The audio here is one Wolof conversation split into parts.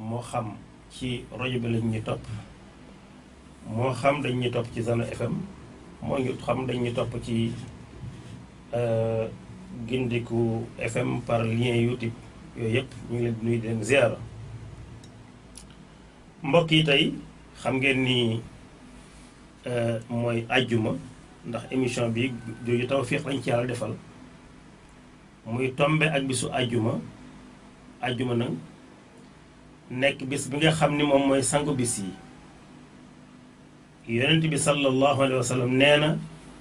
moo xam ci rajo bi lañ ñu topp moo xam dañ ñu topp ci Zana FM moo ñu xam dañ ñu topp ci Gindiku FM par lien YouTube yooyu yëpp ñu ngi leen di nuyu di leen ziara mbokk yi tey xam ngeen ni mooy àjjuma ndax émission bi jooju tawfiq lañ ci yàlla defal muy tombe ak bisu àjjuma àjjuma nag nekk bis bi nga xam ni moom mooy sangu bis yi yonent bi sallallahu alayhi wa sallam nee na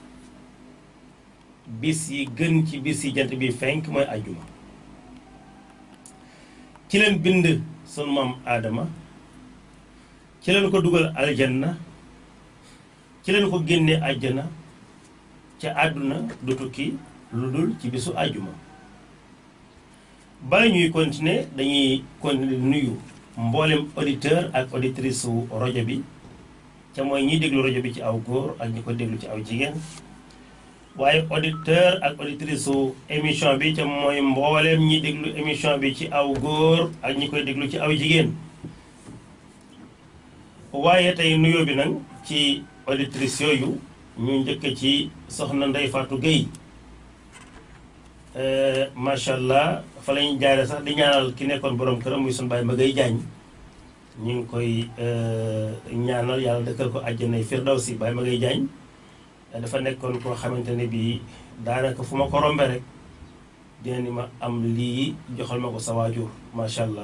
bis yi gën ci bis yi jant bi fenk mooy àjjuma ci leen bind sunu maam aadama ci leen ko dugal aljanna ci leen ko génne àjjana ca àdduna du tukki lu dul ci bisu àjjuma bala ñuy continuer dañuy continuer nuyu mboolem auditeur ak auditrice su rajo bi ca mooy ñiy déglu rajo bi ci aw góor ak ñi ko déglu ci aw jigéen waaye auditeur ak auditrice su émission bi ca mooy mboolem ñi déglu émission bi ci aw góor ak ñi koy déglu ci aw jigéen waaye tey nuyoo bi nag ci auditrice yooyu ñu njëkk ci soxna Ndey Fatou Gueye macha allah fa lañu jaare sax di ñaanal ki nekkoon borom këram muy sunu baay Magay Jaañ ñu ngi koy ñaanal yàlla dëkkal ko àjjanay firdawsi baay Magay Jaañ dafa nekkoon koo xamante ne bii daanaka fu ma ko rombe rek dina ni ma am lii joxal ma ko sa waajur macha allah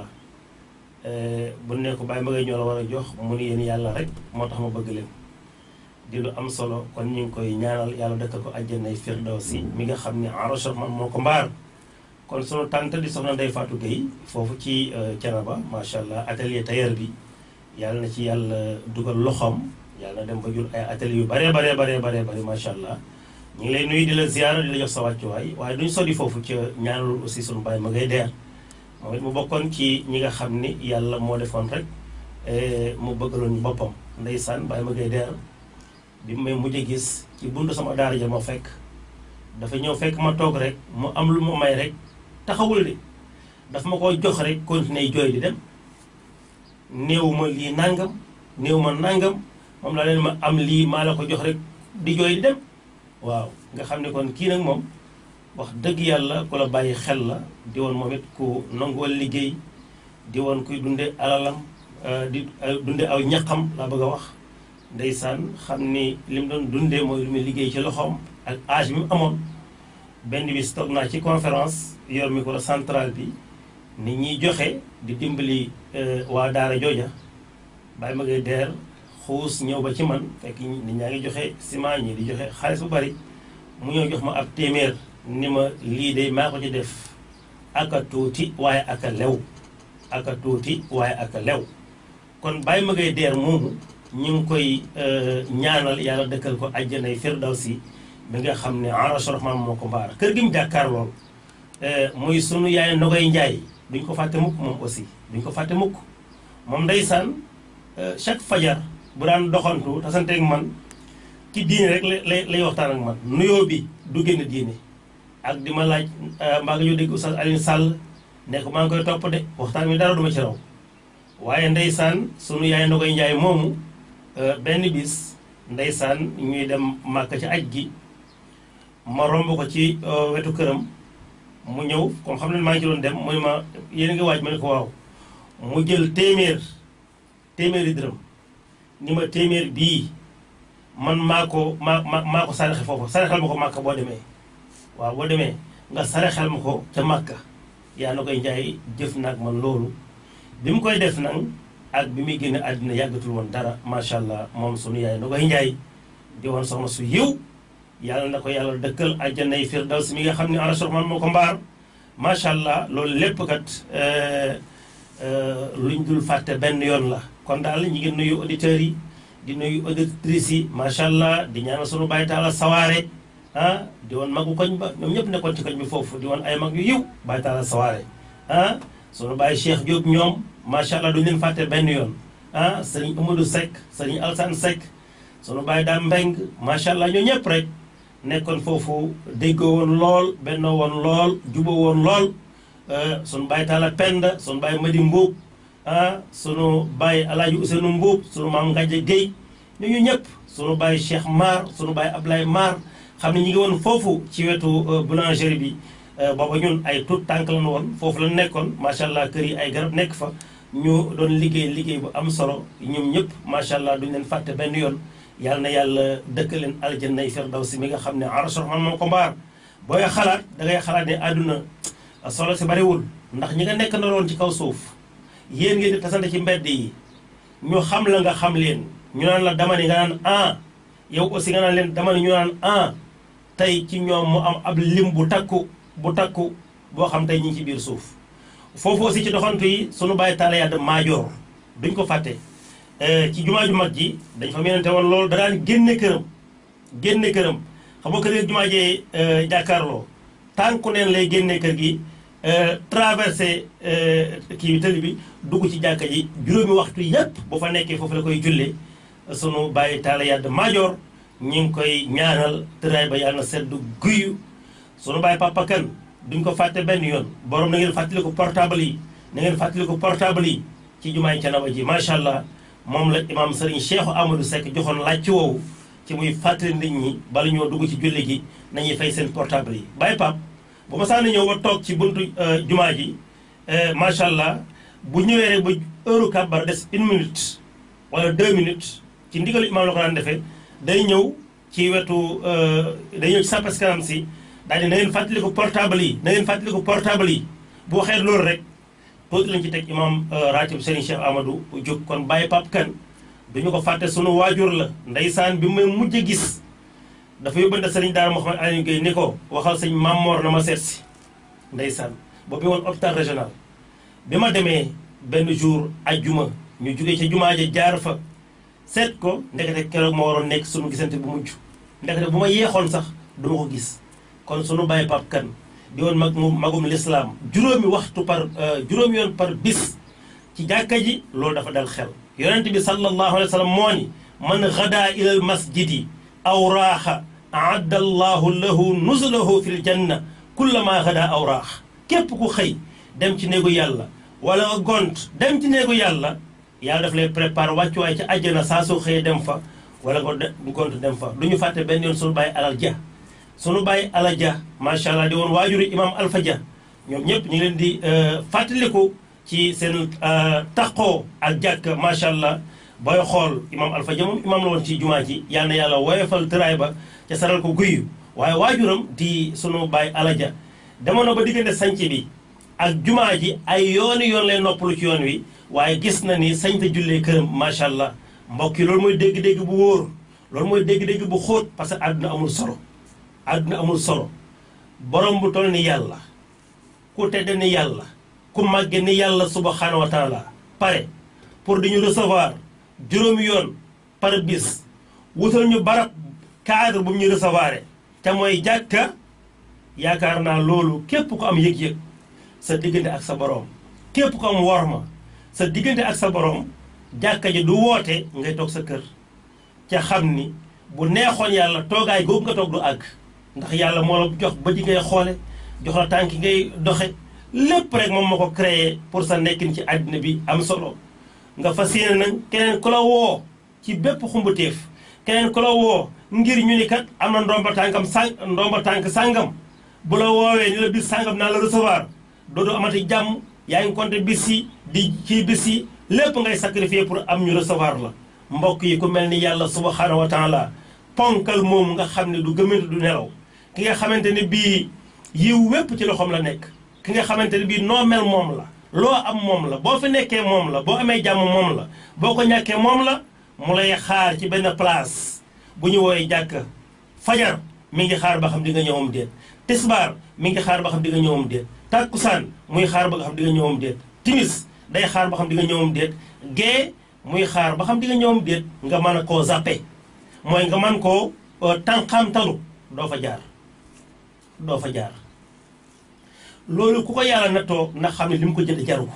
bu ne ko baay Magay ñoo la war a jox mu ni yéen yàlla rek moo tax ma bëgg leen di lu am solo kon ñu ngi koy ñaanal yàlla dëkkal ko àjjanay firdawsi mi nga xam ni arroseur man moo ko mbaar kon sunu tante di soxna Ndey Fatou Gueye foofu ci Thiénaba macha allah atelier tailleur bi yàlla na ci yàlla dugal loxoom yàlla na dem ba jur ay atelier yu bare bare bare bare bare macha allah ñu ngi lay nuyu di la ziara di la jox sa wàccuwaay waaye duñ sodi foofu ca ñaanal aussi sunu baay ma ngay deer moom it mu bokkoon ci ñi nga xam ni yàlla moo defoon rek mu bëggaloon ñu boppam ndeysaan baay ma ngay deer bi may mujj a gis ci buntu sama daara ja ma fekk dafa ñëw fekk ma toog rek mu am lu ma may rek taxawul de dafa ma ko jox rek continuer jooy di dem néew ma lii nangam néew ma nangam moom laa leen ma am lii maa la ko jox rek di jooy di dem waaw nga xam ne kon kii nag moom wax dëgg yàlla ku la bàyyi xel la di woon moom it ku nanguwal liggéey di woon kuy dunde alalam di dunde aw ñaqam laa bëgg a wax ndeysaan xam ni li mu doon dundee mooy lu muy liggéey ci loxoom ak âge bi mu amoon benn bis toog naa ci conférence yor micro central bi nit ñiy joxe di dimbali waa daara jooja bàyyi ma ngay deer xuus ñëw ba ci man fekk nit ñaa ngi joxe ciment ñi di joxe xaalis bu bari mu ñëw jox ma ab téeméer ni ma lii de maa ko ci def aka tuuti waaye aka lew aka tuuti waaye aka lew kon bàyyi ma ngay deer moomu ñu ngi koy ñaanal yàlla dëkkal ko àjjanay firdawsi bi nga xam ne arsh rahman moo ko mbaar kër gi mu jàkkaar lool muy sunu yaay Nogoy Njaay duñ ko fàtte mukk moom aussi duñ ko fàtte mukk moom ndeysaan chaque fajar bu daan doxantu tasanteeg man ci diine rek lay lay waxtaan ak man nuyoo bi du génn diine ak di ma laaj mbaa nga ñoo dégg Oustaz Alioune Sall ne ko maa ngi koy topp de waxtaan mi dara duma ci raw waaye ndeysaan sunu yaay Nogoy Njaay moomu benn bis ndeysaan ñuy dem màkk ci aj gi ma romb ko ci wetu këram mu ñëw comme xam ne maa ngi ci doon dem mu ne ma yéen a ngi waaj ma ne ko waaw mu jël téeméer téeméeri dërëm ni ma téeméer bii man maa ko maa maa maa ko saraxe foofu saraxel ma ko màkk boo demee waaw boo demee nga saraxel ma ko ca màkka yaa na koy njaay jëf naag man loolu bi mu koy def nag ak bi muy génne àddina yàggatul woon dara macha allah moom sunu yaay na koy njaay di woon soxna su yiw yàlla na ko yàlla dëkkal àjjanay firdaws mi nga xam ne arsh rahman moo ko mbaar macha allah loolu lépp kat luñ dul fàtte benn yoon la kon daal ñu ngi nuyu auditeurs yi di nuyu auditrices yi macha allah di ñaanal sunu bàyyi taala sawaare ah di woon magu koñ ba ñoom ñëpp nekkoon ci koñ bi foofu di woon ay mag yu yiw bàyyi taala sawaare ah sunu bàyyi Cheikh Diop ñoom macha allah duñ leen fàtte benn yoon ah sëriñ Amadou Seck sëriñ Alsane Seck sunu bàyyi daam Mbeng macha allah ñoo ñëpp rek nekkoon foofu déggoo woon lool bennoo woon lool juboo woon lool sunu bàyyi taala Penda sunu bàyyi Madi Mbuub ah sunu baay alaaji Ousseynou Mbuub sunu maam Ngaje Guèye ñooñu ñëpp sunu baay Cheikh Mar sunu baay Ablaye Mar xam ne ñu ngi woon foofu ci wetu boulangerie bi booba ñun ay tout tànk lañu woon foofu la nekkoon macha allah kër yi ay garab nekk fa ñu doon liggéey liggéey bu am solo ñoom ñëpp macha allah duñ leen fàtte benn yoon yàlla na yàlla dëkk leen aljannay firdawsi mi nga xam ne arsh rahman moo ko mbaar booy xalaat da ngay xalaat ne àdduna solo si bariwul ndax ñi nga nekk na woon ci kaw suuf yéen ngeen di tasante ci mbedd yi ñu xam la nga xam leen ñu naan la dama ni nga naan ah yow aussi nga naan leen dama ni ñu naan ah tey ci ñoom mu am ab lim bu takku bu takku boo xam tey ñu ngi ci biir suuf foofu aussi ci doxantu yi sunu bàyyi taala yàdd maajoor duñ ko fàtte ci jumaa ju mag ji dañ fa menante woon loolu da daan génne këram génne këram xam nga kër gi jumaa jee jàkkaarloo tànku neen lay génne kër gi traversé kii tëli bi dugg ci jàkka ji juróomi waxtu yépp bu fa nekkee foofu la koy jullee sunu bàyyi taala yàdd maajoor ñu ngi koy ñaanal tëraay ba yàlla na sedd guyu sunu bàyyi papa kan duñ ko fàtte benn yoon borom na ngeen fàttali ko portable yi na ngeen fàttali ko portable yi ci jumaay Canaba ji macha allah moom la imaam Serigne Cheikh Amadou Seck joxoon laaj woowu ci muy fàttali nit ñi bala ñoo dugg ci julli gi nañuy fay seen portable yi bàyyi pap bu ma saa ñëw ba toog ci buntu jumaa ji macha allah bu ñëwee rek ba heure kàbbar des une minute wala deux minutes ci ndigalu imaam la ko daan defee day ñëw ci wetu day ñëw ci sàppas kanam si daal di na ngeen fàttali ko portable yi na ngeen fàttali ko portable yi bu waxee loolu rek tuuti lañ ci teg imam ratib Serigne Cheikh Amadou Diop kon bàyyi pap kan duñu ko fàtte sunu waajur la ndeysaan bi may mujj a gis dafa yóbbante Serigne Daara Mouhamed Aliou Gueye ni ko waxal sëñ Mamor na ma seet si ndeysaan boobu mi woon hôpital régional bi ma demee benn jour ajjuma ñu jugee ca jumaa ja jaar fa seet ko ndekete keroog ma waroon nekk sunu gisante bu mujj ndekete bu ma yeexoon sax du ma ko gis kon sunu bàyyi pap kan di woon mag mu magum lislaam juróomi waxtu par juróomi yoon par bis ci jàkka ji loolu dafa dal xel yonent bi sallallahu alayhi wa sallam moo ni man gada ila al masjidi aw raaxa aadda allahu lahu nuzulahu fi l janna kullama gada aw raax képp ku xëy dem ci néegu yàlla wala nga gont dem ci néegu yàlla yàlla daf lay prépare wàccuwaay ci àjjana saa soo xëyee dem fa wala nga gont dem fa du ñu fàtte benn yoon sunu bàyyi alal ja sunu bàyyi ala ja macha allah di woon waajuri imam alfa ja ñoom ñëpp ñu ngi leen di fàttaliku ci seen taqoo ak jàkk macha allah booy xool imam alfa ja moom imam la woon ci jumaa ji yal na yàlla woyofal tëraay ba ca saral ko guyu waaye waajuram di sunu bàyyi ala ja demoon na ba diggante sanc bi ak jumaa ji ay yooni yoon lay noppalu ci yoon wi waaye gis na ni sañ te jullee këram macha allah mbokk yi loolu mooy dégg-dégg bu wóor loolu mooy dégg-dégg bu xóot parce que àdduna amul solo àdduna amul solo borom bu toll ni yàlla ku tedd ni yàlla ku màgge ni yàlla subhanahu wa taala pare pour di ñu recevoir juróomi yoon par bis wutal ñu barab cadre bu ñu recevoir te mooy jàkka yaakaar naa loolu képp ku am yëg-yëg sa diggante ak sa borom képp ku am worma sa diggante ak sa borom jàkka ji du woote ngay toog sa kër ca xam ni bu neexoon yàlla toogaay googu nga toog du àgg ndax yàlla moo la jox ba ji ngay xoole jox la tànk ngay doxe lépp rek moom moo ko créé pour sa nekkin ci àddina bi am solo nga fas yéene nag keneen ku la woo ci bépp xumbuteef keneen ku la woo ngir ñu ni kat am na ndomba tànkam sàng ndomba tànk sàngam bu la woowee ni la bis sàngam naa la recevoir dootoo amati jàmm yaa ngi compté bis yi di ci bis yi lépp ngay sacrifier pour am ñu recevoir la mbokk yi ku mel ni yàlla subhanahu wa taala ponkal moom nga xam ne du gëmante du nelaw ki nga xamante ne bii yiw wépp ci loxoom la nekk ki nga xamante ne bii noo mel moom la loo am moom la boo fi nekkee moom la boo amee jàmm moom la boo ko ñàkkee moom la mu lay xaar ci benn place bu ñu wooyee jàkk fajar mi ngi xaar ba xam di nga ñëwam déet tisbaar mi ngi xaar ba xam di nga ñëwam déet tàkkusaan muy xaar ba nga xam di nga ñëwam déet timis day xaar ba xam di nga ñëwam déet gee muy xaar ba xam di nga ñëwam déet nga mën a koo zappe mooy nga mën koo tànqamtalu doo fa jaar doo fa jaar loolu ku ko yàlla nattoo na xam ne li mu ko jënd jaru ko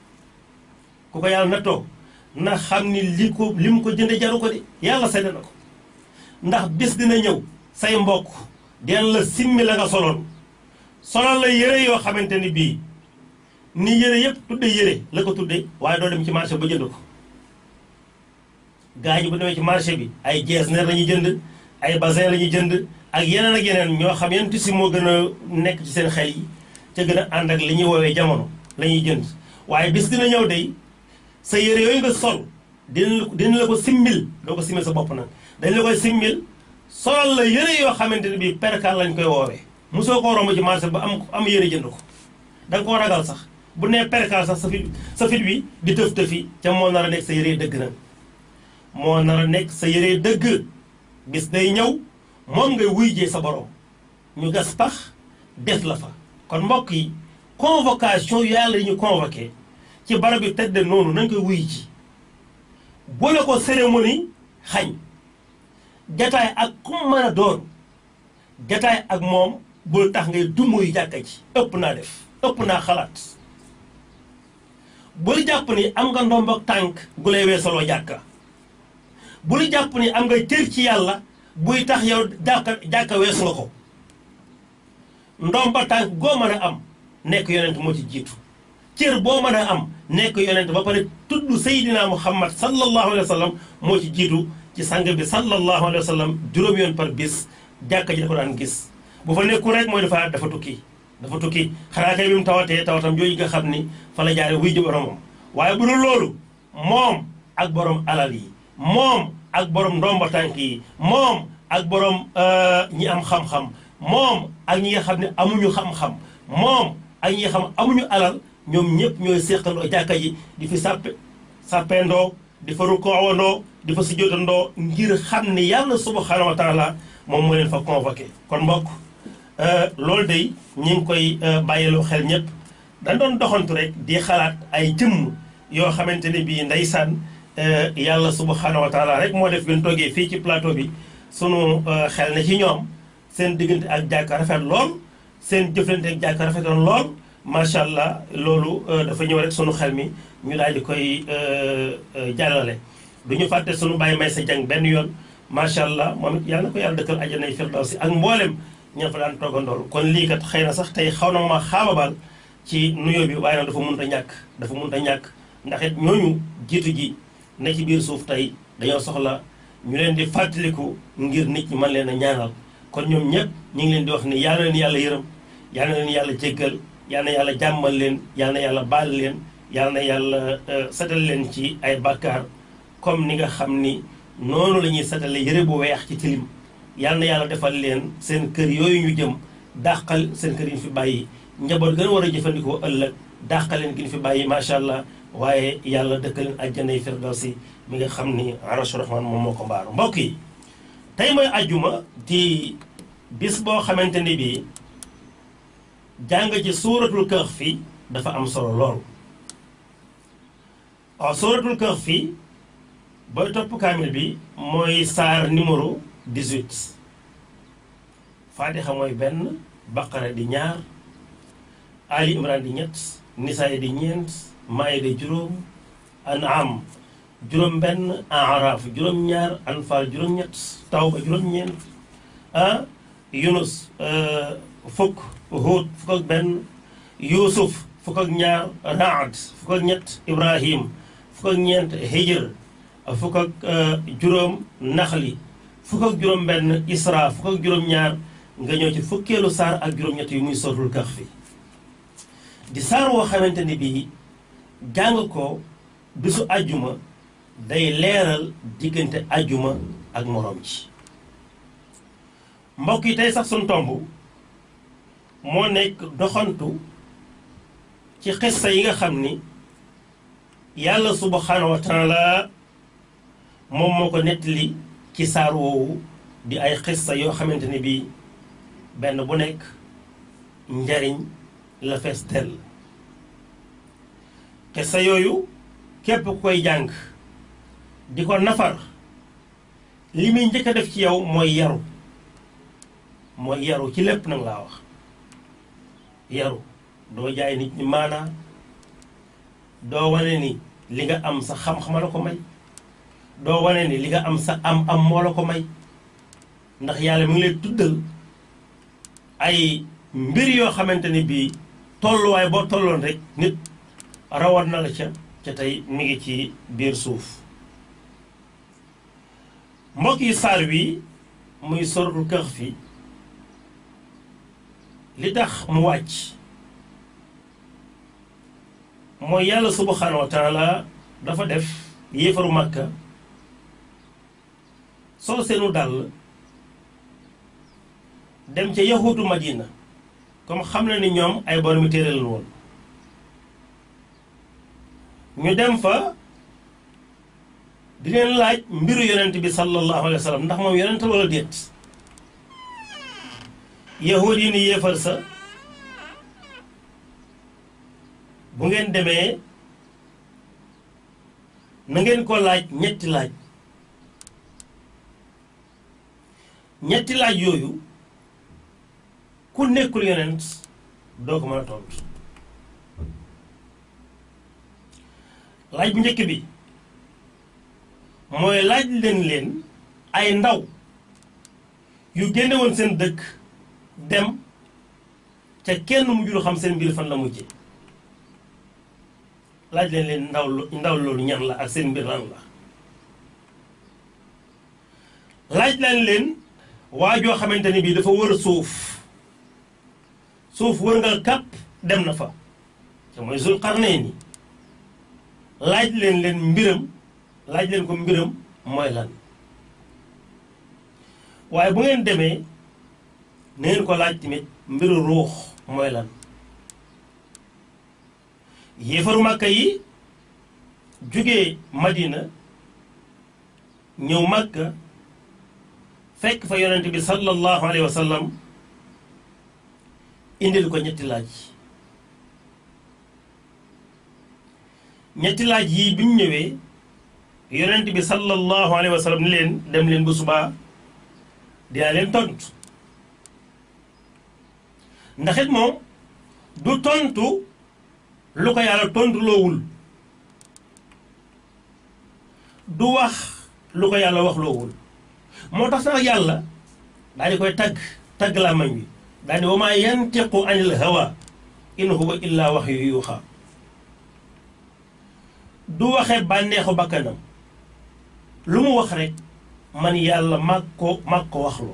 ku ko yàlla nattoo na xam ni li ko li mu ko jënd jaru ko de yàlla seede na ko ndax bis dina ñëw say mbokk den la simmi la nga soloon solal la yére yoo xamante ni bii ni yére yëpp tudde yére la ko tudde waaye doo dem ci marché ba jënd ko gaa ñi bu demee ci marché bi ay jeesneer la ñuy jënd ay basin la ñuy jënd ak yeneen ak yeneen ñoo xam yan tissu moo gën a nekk ci seen xel yi ca gën a ànd ak li ñuy woowee jamono la ñuy jënd waaye bis dina ñëw day sa yére yooyu nga sol dina dina la ko simmil doo ko simmil sa bopp nag dañ la koy simmil solal la yére yoo xamante ne bii perkal lañ koy woowee mosoo koo romb ci marché ba am am yére jënd ko da nga koo ragal sax bu nee perkal sax sa fit sa fit wi di tëf tëfi ca moo nar a nekk sa yére dëgg nag moo nar a nekk sa yére dëgg bis day ñëw moom ngay wuy jee sa borom ñu gas pax def la fa kon mbokk yi convocation yàlla yi ñu convoqué ci barab bi tëdd noonu nañ koy wuy ji boole ko cérémonie xañ jataay ak ku mën a doon jataay ak moom bul tax ngay dumuy jàkka ji ëpp naa def ëpp naa xalaat bul jàpp ni am nga ndombok tànk gu lay weesaloo jàkka bul jàpp ni am nga cër ci yàlla buy tax yow jàkka jàkka weesu nga ko ndomba tànk goo mën a am nekk yonent moo ci jiitu cër boo mën a am nekk yonent ba pare tudd Seydina Muhammad sallallahu alayhi wa sallam moo ci jiitu ci sang bi sallallahu alayhi wa sallam juróom yoon par bis jàkka ji da ko daan gis bu fa nekkul rek mooy dafa dafa tukki dafa tukki xanaa kay bi mu tawatee tawatam jooju nga xam ni fa la jaare wuy ji boromam waaye bu dul loolu moom ak borom alal yi moom ak borom ndomba tànk yi moom ak borom ñi am xam-xam moom ak ñi nga xam ne amuñu xam-xam moom ak ñi nga xam amuñu alal ñoom ñëpp ñooy séqandoo jàkka ji di fi sàppe sàppeendoo di fa rukoowandoo di fa sujjóotandoo ngir xam ni yàlla subhanahu wa taala moom moo leen fa convoqué kon mbokk loolu day ñi ngi koy bàyyiloo xel ñëpp dañ doon doxantu rek di xalaat ay jëmm yoo xamante ne bii ndeysaan yàlla subhanahu wa taala rek moo def gën toogee fii ci plateau bi sunu xel ne ci ñoom seen diggante ak jàkka rafet lool seen jëflante ak jàkka rafetoon lool macha allah loolu dafa ñëw rek sunu xel mi ñu daal di koy jàllale du ñu fàtte sunu bàyyi may sa jàng benn yoon macha allah moom it yàlla na ko yàlla dëkkal àjjanay firdawsi ak mboolem ñeen fa daan toogandool kon lii kat xëy na sax tey xaw na ma xaababal ci nuyoo bi waaye nag dafa mënut a ñàkk dafa mënut a ñàkk ndax it ñooñu jiitu ji ne ci biir suuf tey dañoo soxla ñu leen di fàttaliku ngir nit ñi mën leen a ñaanal kon ñoom ñëpp ñu ngi leen di wax ni yàlla leen yàlla yërëm yàlla na leen yàlla jéggal yàlla na yàlla jàmmal leen yàlla na yàlla baal leen yàlla na yàlla setal leen ci ay bàkkaar comme ni nga xam ni noonu la ñuy setale yëre bu weex ci tilim yàlla na yàlla defal leen seen kër yooyu ñu jëm dàqal seen kër yi ñu fi bàyyi njaboot gën a war a jëfandikoo ëllëg dàqal leen gi ñu fi bàyyi macha allah waaye yàlla dëkkal leen àjjanay firdawsi mi nga xam ni arashu rahman moom moo ko mbaaru mbokk yi tey mooy ajjuma di bis boo xamante ni bii jàng ci suuratul kahfi dafa am solo lool waaw suuratul kahfi booy topp kaamil bi mooy saar numéro 18 faatixa mooy benn baqara di ñaar ali imran di ñett nisaay di ñeent maayida juróom an'am juróom benn araaf juróom ñaar anfaal juróom ñett tawba juróom ñeent ah yunus fukk huut fukk ak benn yuusuf fukk ak ñaar raad fukk ak ñett ibrahim fukk ak ñeent hijr fukk ak juróom naxli fukk ak juróom benn isra fukk ak juróom ñaar nga ñëw ci fukkeelu saar ak juróom ñett yu muy sootul kahfi di saar woo xamante ni bii jàng ko bisu ajjuma day leeral diggante ajjuma ak moroom ci mbokk yi tey sax suñ tomb moo nekk doxantu ci xissa yi nga xam ni yàlla subhanahu wa taala moom moo ko nettali ci saar woowu di ay xissa yoo xamante ni bii benn bu nekk njariñ la fees dell xissa yooyu képp ku koy jàng di ko nafar li muy njëkk a def ci yow mooy yaru mooy yaru ci lépp nag laa wax yaru doo jaay nit ñi maanaa doo wane ni li nga am sa xam-xama la ko may doo wane ni li nga am sa am am moo la ko may ndax yàlla mu ngi lay tuddal ay mbir yoo xamante ni bii tolluwaay boo tolloon rek nit rawat na la ca ca tey mi ngi ci biir suuf mbokk yi saar wi muy suratul kahfi li tax mu wàcc mooy yàlla subhanahu wa taala dafa def yéefaru màkka soo seenu dàll dem ca yahuutu madina comme xam na ni ñoom ay boromi téere la woon ñu dem fa di leen laaj mbiru yonent bi sallallahu alayhi wa sallam ndax moom yonent wala déet yahuud yi ni yéefar sa bu ngeen demee na ngeen ko laaj ñetti laaj ñetti laaj yooyu ku nekkul yonent doo ko mën a tontu laaj bu njëkk bi mooy laaj leen leen ay ndaw yu génne woon seen dëkk dem ca kenn mujjul xam seen mbir fan la mujje laaj leen leen ndaw ndaw loolu ñan la ak seen mbir lan la laaj leen leen waa joo xamante ni bii dafa wër suuf suuf wër nga kàpp dem na fa te mooy Zul Qarnayni laaj leen leen mbiram laaj leen ko mbiram mooy lan waaye bu ngeen demee na ngeen ko laaj tamit mbiru ruux mooy lan yéefaru màkka yi jógee Madina ñëw màkka fekk fa yonent bi sallallahu alayhi wa sallam indil ko ñetti laaj ñetti laaj yii bi ñu ñëwee yonent bi sallallahu alayhi wa sallam ni leen dem leen bu subaa dinaa leen tontu ndax it moom du tontu lu ko yàlla tontu loowul du wax lu ko yàlla wax loowul moo tax sax yàlla daal di koy tagg tagg laa mañ wi daal di wa maa yantiqu anil hawa in huwa illa waxyu yuuxa du waxe bànneexu bakkanam lu mu wax rek man yàlla mag ko mag ko waxloo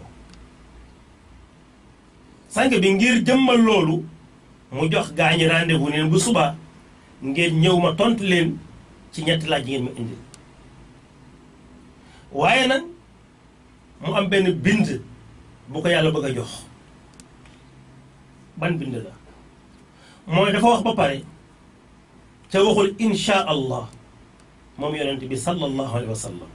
sànq bi ngir jëmmal loolu mu jox gaañi rendez-vous neen bu subaa ngeen ñëw ma tontu leen ci ñetti laaj ngeen ma indi waaye nag mu am benn bind bu ko yàlla bëgg a jox ban bind la mooy dafa wax ba pare ca waxul insha allah moom yonent bi sallallahu alayhi wa sallam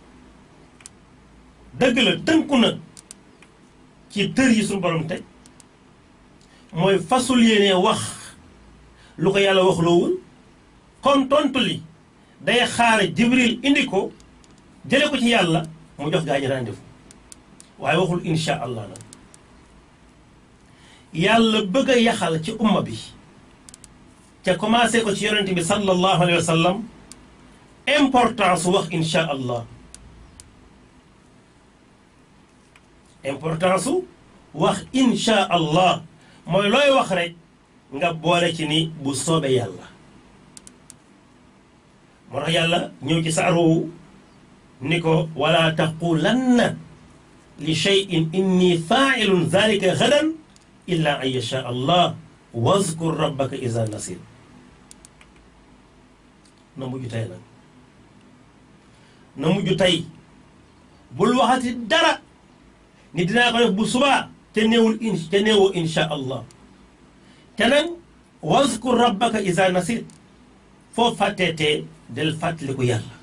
dëgg la tënku na ci tër yi suñu borom teg mooy fasul yéene wax lu ko yàlla wax loowul kon tontu li day xaare jibril indi ko jële ko ci yàlla mu jox gaa ñi rendez-vous waaye waxul insha allah nag yàlla bëgg a yaxal ci umma bi ca commencé ko ci yonent bi sallallahu alayhi wa sallam importance su wax insha allah importance su wax insha allah mooy looy wax rek nga boole ci ni bu soobee yàlla moo tax yàlla ñëw ci saar woowu ni ko wala taqulanna li cheyin inni failun zalika gadan illa an yasha allah wazkur rabbaka iza nasir na mujj tey nag na mujj tey bul waxati dara ni dinaa ko def bu subaa te néewul in te néewoo insha allah te nag wazkur rabbaka iza nasir foo fàtteetee del fàttaliku yàlla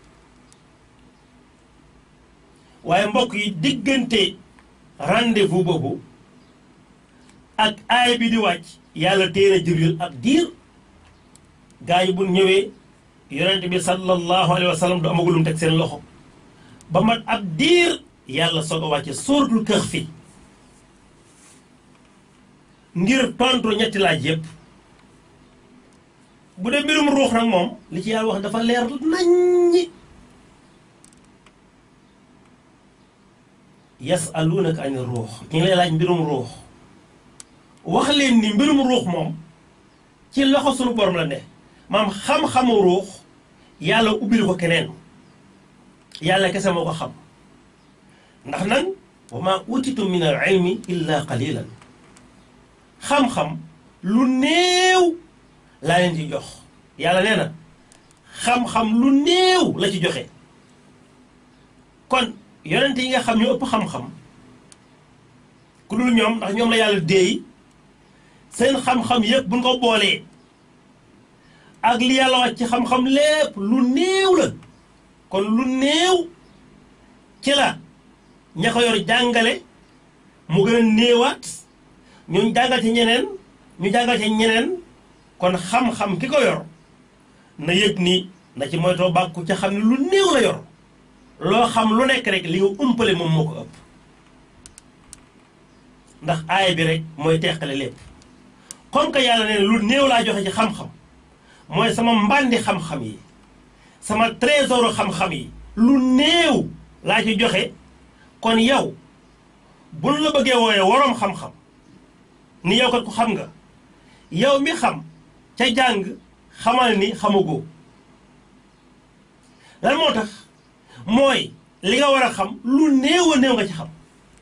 waaye mbokk yi diggante rendez-vous boobu ak aay bi di wàcc yàlla téere jibril ab diir gaa yi bu ñëwee yonent bi sallallahu alayhi wa sallam du amagulum teg seen loxo ba mat ab diir yàlla soog a wàcce sóoratul kahfi ngir tontu ñetti laaj yépp bu dee mbirum ruux nag moom li ci yàlla wax dafa leer naññi yasaluunaka ani ruux ñu ngi lay laaj mbirum ruux wax leen ni mbirum ruux moom ci loxo sunu borom la ne maam xam-xamu ruux yàlla ubbil ko keneen yàlla kese moo ko xam ndax nag wa ma utitu min al ilmi illa qalilan xam-xam lu néew laa leen ci jox yàlla nee na xam-xam lu néew la ci joxe kon yonent yi nga xam ñu ëpp xam-xam ku dul ñoom ndax ñoom la yàlla déey seen xam-xam yëpp buñ ko boolee ak li yàlla wax ci xam-xam lépp lu néew la kon lu néew ci la ña ko yor jàngale mu gën a néewaat ñu jàngal ci ñeneen ñu jàngal ci ñeneen kon xam-xam ki ko yor na yëg ni na ci moytoo bàkku ca xam ne lu néew la yor loo xam lu nekk rek li nga umpale moom moo ko ëpp ndax aaya bi rek mooy teqale lépp comme que yàlla ne lu néew laa joxe ci xam-xam mooy sama mbàndi xam-xam yi sama trésor xam-xam yi lu néew laa ci joxe kon yow buñ la bëggee wooyee waroom xam-xam ni yow kat ko xam nga yow mi xam ca jàng xamal ni xamagoo lan moo tax mooy li nga war a xam lu néew a néew nga ci xam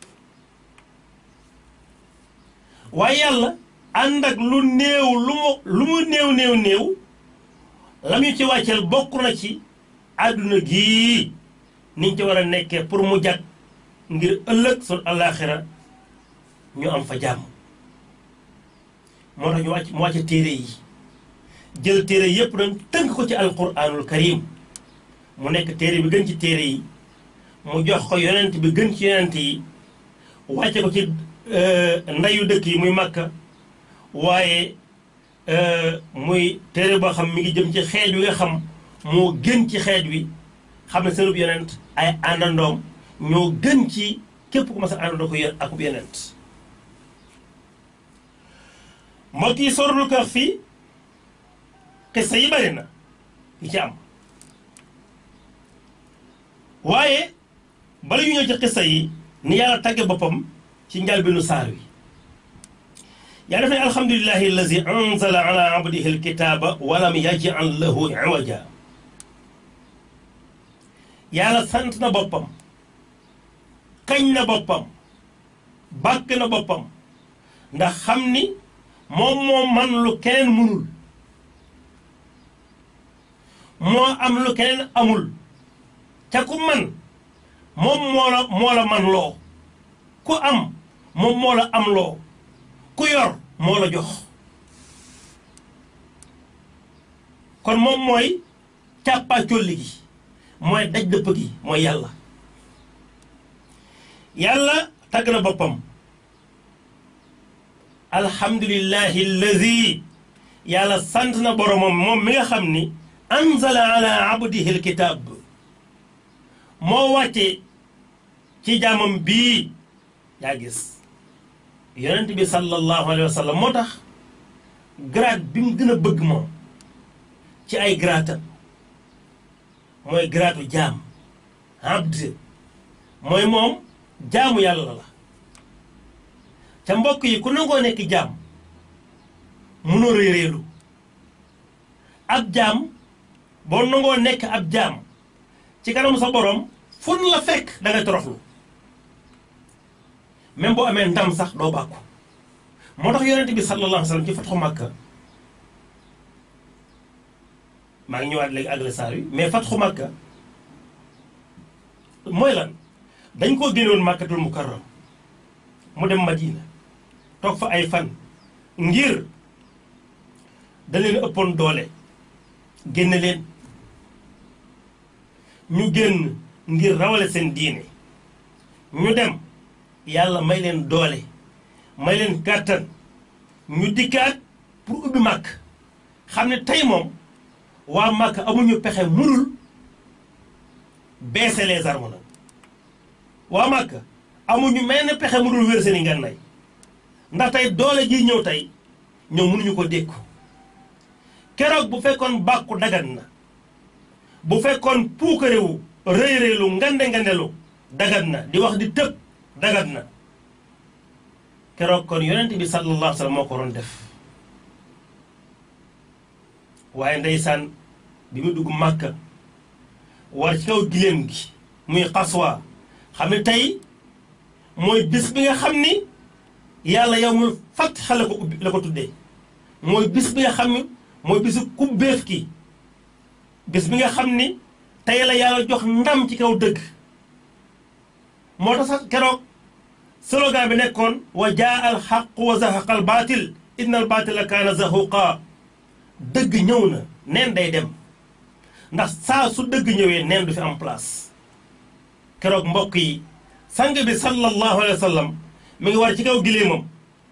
waaye yàlla ànd ak lu néew lu mu lu mu néew néew néew lam ñu ci wàcceel bokk na ci àdduna gii niñ ci war a nekkee pour mu jag ngir ëllëg sun àllaaxira ñu am fa jàmm moo tax ñu wàcc mu wàcce téere yi jël téere yépp nag tënk ko ci alquranul karim mu nekk téere bi gën ci téere yi mu jox ko yonent bi gën ci yonent yi wàcce ko ci ndayu dëkk yi muy màkka waaye muy téere boo xam mi ngi jëm ci xeet wi nga xam moo gën ci xeet wi xam ne seenub yonent ay àndandoom ñoo gën ci képp ku mas a àndandoo ko yéen akub yonent mbokk yi sorul kër fii xissa yi bari na yi ci am waaye bala ñu ñëw ci xissa yi ni yàlla tàgge boppam ci njëlbéenu saar wi yaa def ne alhamdulilahi allazi anzala ala abdihi alkitaaba walam yaj'al lahu iwaja yàlla sant na boppam kañ na boppam bàkk na boppam ndax xam ni moom moo man lu keneen mënul moo am lu keneen amul ca ku man moom moo la moo la man loo ku am moom moo la am loo ku yor moo la jox kon moom mooy càppaa colli gi mooy daj dëpp gi mooy yàlla yàlla tagg na boppam alhamdulillahi alladi yàlla sant na boromam moom mi nga xam ni anzala ala abdihi alkitab moo wàcce ci jaamam bii yaa gis yonent bi sallallahu alayhi wa sallam moo tax grade bi mu gën a bëgg moom ci ay graatam mooy gratu jaam abd mooy moom jaamu yàlla la ca mbokk yi ku nangoo nekk jaam munoo réeréelu ab jaam boo nangoo nekk ab jaam ci kanamu sa borom fun la fekk da nga toroxlu même boo amee ndam sax doo bàkku moo tax yonente bi sallallahu alayhi wa sallam ci fatxu Makka maa ngi ñëwaat léegi àggale saar wi mais fatxu Makka mooy lan dañ koo génnoon Makkatul Mukarram mu dem Madina toog fa ay fan ngir da leen ëppoon doole génne leen ñu génn ngir rawale seen diine ñu dem yàlla may leen doole may leen kàttan ñu dikkaat pour ubbi màkk xam ne tey moom waa màkk amuñu pexe mënul baisser les armes nag waa màkk amuñu menn pexe mënul wér seen i ngànnaay ndax tey doole ji ñëw tey ñoom mënuñu ko dékku keroog bu fekkoon bàkku dagan na bu fekkoon puukarewu rëy rëylu ngande ngandelu dagat na di wax di tëb dagat na keroog kon yonent bi sallallahu alayhi wa sallam moo ko doon def waaye ndeysaan bi mu dugg màkka war ci kaw giléem gi muy xaswa xam ne tey mooy bis bi nga xam ni yàlla yow mu fàtt xale ko ubbi la ko tuddee mooy bis bi nga xam ni mooy bisu kubbeef ki bis bi nga xam ni tey la yàlla jox ndam ci kaw dëgg moo tax sax keroog slogan bi nekkoon wa jaa al xaq wa zahaqa al baatil inna al baatila kaana zahuqa dëgg ñëw na neen day dem ndax saa su dëgg ñëwee neen du fi am place keroog mbokk yi sang bi sallallahu alayhi wa sallam mi ngi war ci kaw gileemam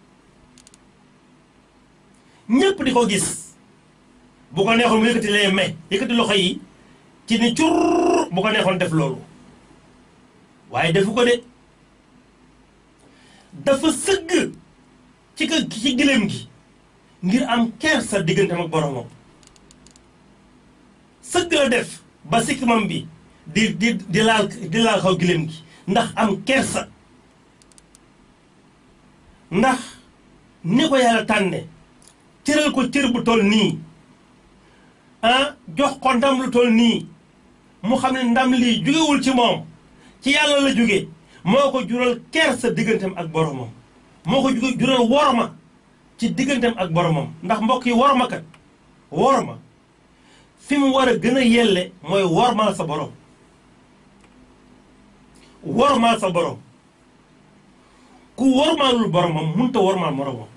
ñépp di ko gis bu ko neexoon mu yëkkati les mains yëkkati loxo yi ci ni cur bu ko neexoon def loolu waaye defu ko de dafa sëgg ci ka ci gileem gi ngir am kersa digganteem ak boromam sëgg la def ba sikkimam bi di di di laal di laal xaw gileem gi ndax am kersa ndax ni ko yàlla tànne cëral ko cër bu toll nii ah jox ko ndam lu toll nii mu xam ne ndam lii jugewul ci moom ci yàlla la jóge moo ko jural kersa digganteem ak boromam moo ko jural worma ci digganteem ak boromam ndax mbokk yi worma kat worma fi mu war a gën a yelle mooy wormaal sa borom wormaal sa borom ku wormaalul boromam mënta wormaal moromam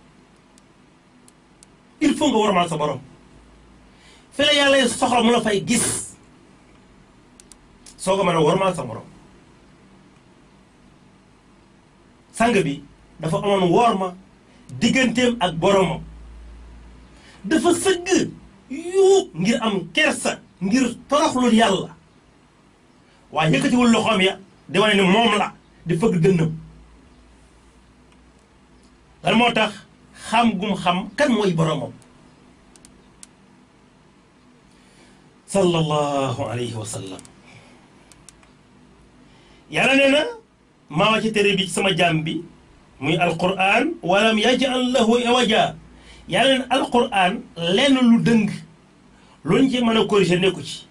il faut nga wormaal sa borom fi la yàlla soxla mu la fay gis soo ko mën a wormaal sa morom sang bi dafa amoon worma digganteem ak boromam dafa sëgg yu ngir am kersa ngir toroxlul yàlla waaye yëkkatiwul loxoom ya di wane ni moom la di fëgg dënnam lan moo tax xam gum xam kan mooy boromam sallallahu alayhi wa sallam yàlla nee na maa wa ci tere bi ci sama jaam bi muy alquran walam yaj'al lahu iwaja yàlla ne alquran lenn lu dëng luñ ci mën a corriger nekku ci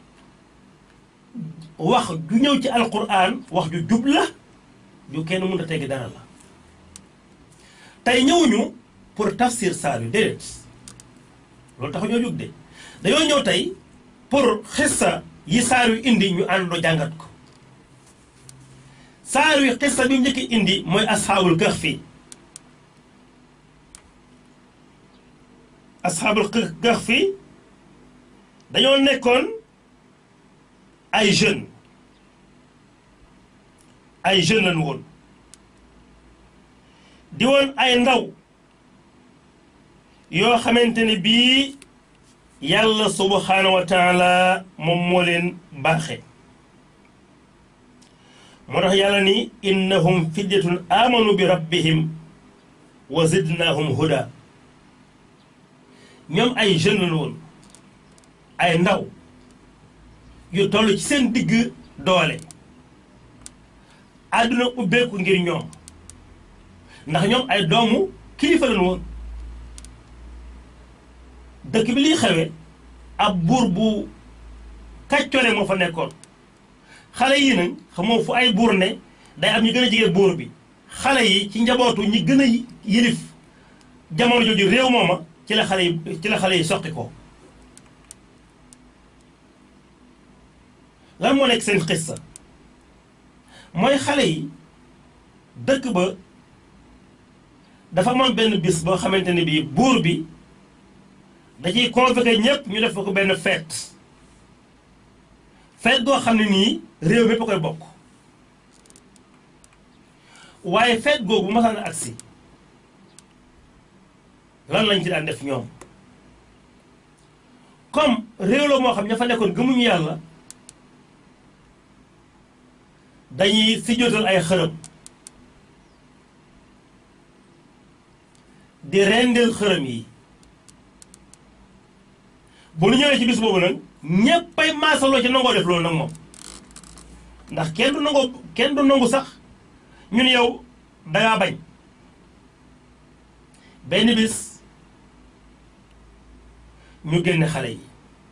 wax ju ñëw ci alquran wax ju jub la ju kenn mënut a tegg dara la tey ñëwuñu pour tafsir saar yu déedéet loolu tax ñoo jóg de dañoo ñëw tey pour xissa yi saar yu indi ñu àndoo jàngat ko saar wi xissa bi mu njëkk indi mooy asxaabul kahfi asxaabul kahfi dañoo nekkoon ay jeunes ay jeunes lañu woon di woon ay ndaw yoo xamante ne bii yàlla subhaanahu wa taala moom moo leen baaxe moo tax yàlla ni innahum fidyatun amanu bi rabbihim wa zidnahum huda ñoom ay jeunes la woon ay ndaw yu toll ci seen digg doole àdduna ubbeeku ngir ñoom ndax ñoom ay doomu kilifa lañu woon dëkk bi liy xewe ab buur bu kàccole moo fa nekkoon xale yi nag xamoo fu ay buur ne day am ñu gën a jege buur bi xale yi ci njabootu ñi gën a yilif jamono jooju réew mooma ci la xale yi ci la xale yi soqi ko lan moo nekk seen xissa mooy xale yi dëkk ba dafa amoon benn bis boo xamante ne bii buur bi da ciy convoqué ñëpp ñu def ko benn fête fête goo xam ne nii réew mépp a koy bokk waaye fête googu bu masaan agsi lan lañ ci daan def ñoom comme réew la moo xam ña fa nekkoon gëmuñu yàlla dañuy si jotal ay xërëm di rendil xërëm yi bu ñu ñëwee ci bis boobu nag ñéppay maasaloo ci nangoo def loolu nag moom ndax kenn du nangoo kenn du nangu sax ñun yow dangaa bañ benn bis ñu génne xale yi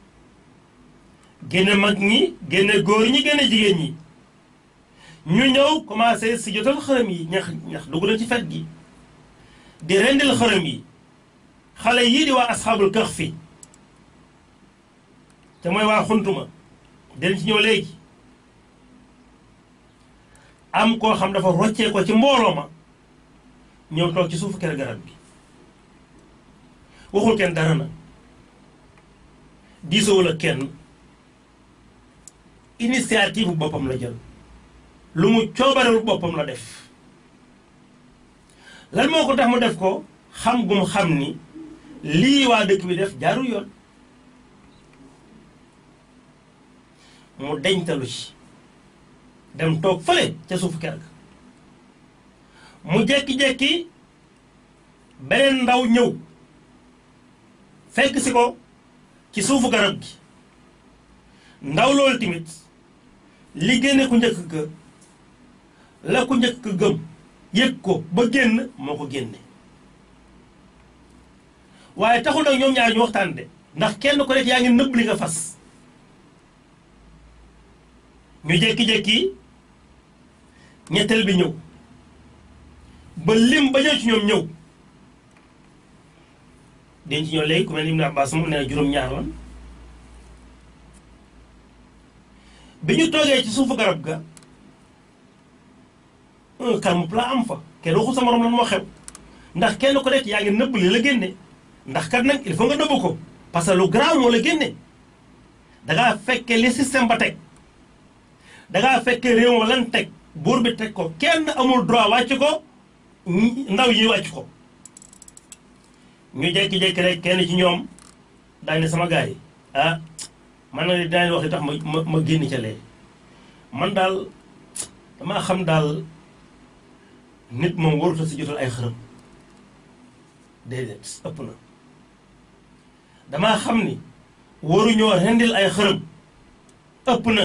génne mag ñi génne góor ñi génne jigéen ñi ñu ñëw commencé si jotal xërëm yi ñax ñax dugg na ci fet gi di rendil xërëm yi xale yii di waa asxaabul kahf fi te mooy waa xuntuma den ci ñëw léegi am koo xam dafa roccee ko ci mbooloo ma ñëw toog ci suufu kër garab gi waxul kenn dara na diisowul ak kenn initiative boppam la jël lu mu coobarewul boppam la def lan moo ko tax mu def ko xam gu mu xam ni lii waa dëkk bi def jaarul yoon mu deñtalu ci dem toog fële ca suufu kër ga mu jekki-jekki beneen ndaw ñëw fekk si ko ci suufu garab gi ndaw loolu tamit li génne ku njëkk ga la ku njëkk gëm yëg ko ba génn moo ko génne waaye taxul nag ñoom ñaar ñu waxtaan de ndax kenn ko nekk yaa ngi nëbb li nga fas ñu jékki-jékki ñetteel bi ñëw ba lim ba ñëw ci ñoom ñëw dañ ci ñëw léegi ku mel ni Ibn Abbas moom nee na juróom-ñaar lan bi ñu toogee ci suufu garab ga un calme plat am fa kenn waxul sa morom lan moo xew ndax kenn ko nekk yaa ngi nëbb li la génne ndax kat nag il faut nga nëbb ko parce que lu grave moo la génne dangaa fekke li système ba teg dangaa fekke réew ma lan teg buur bi teg ko kenn amul droit wàcc ko ndaw yi wàcc ko ñu jékki-jékki rek kenn ci ñoom daal ne sama gars yi ah man na dinañ wax li tax ma ma ma génn ca lee man daal damaa xam daal nit moom waruta si jotal ay xërëm déedéet ëpp na damaa xam ni waruñoo rendil ay xërëm ëpp na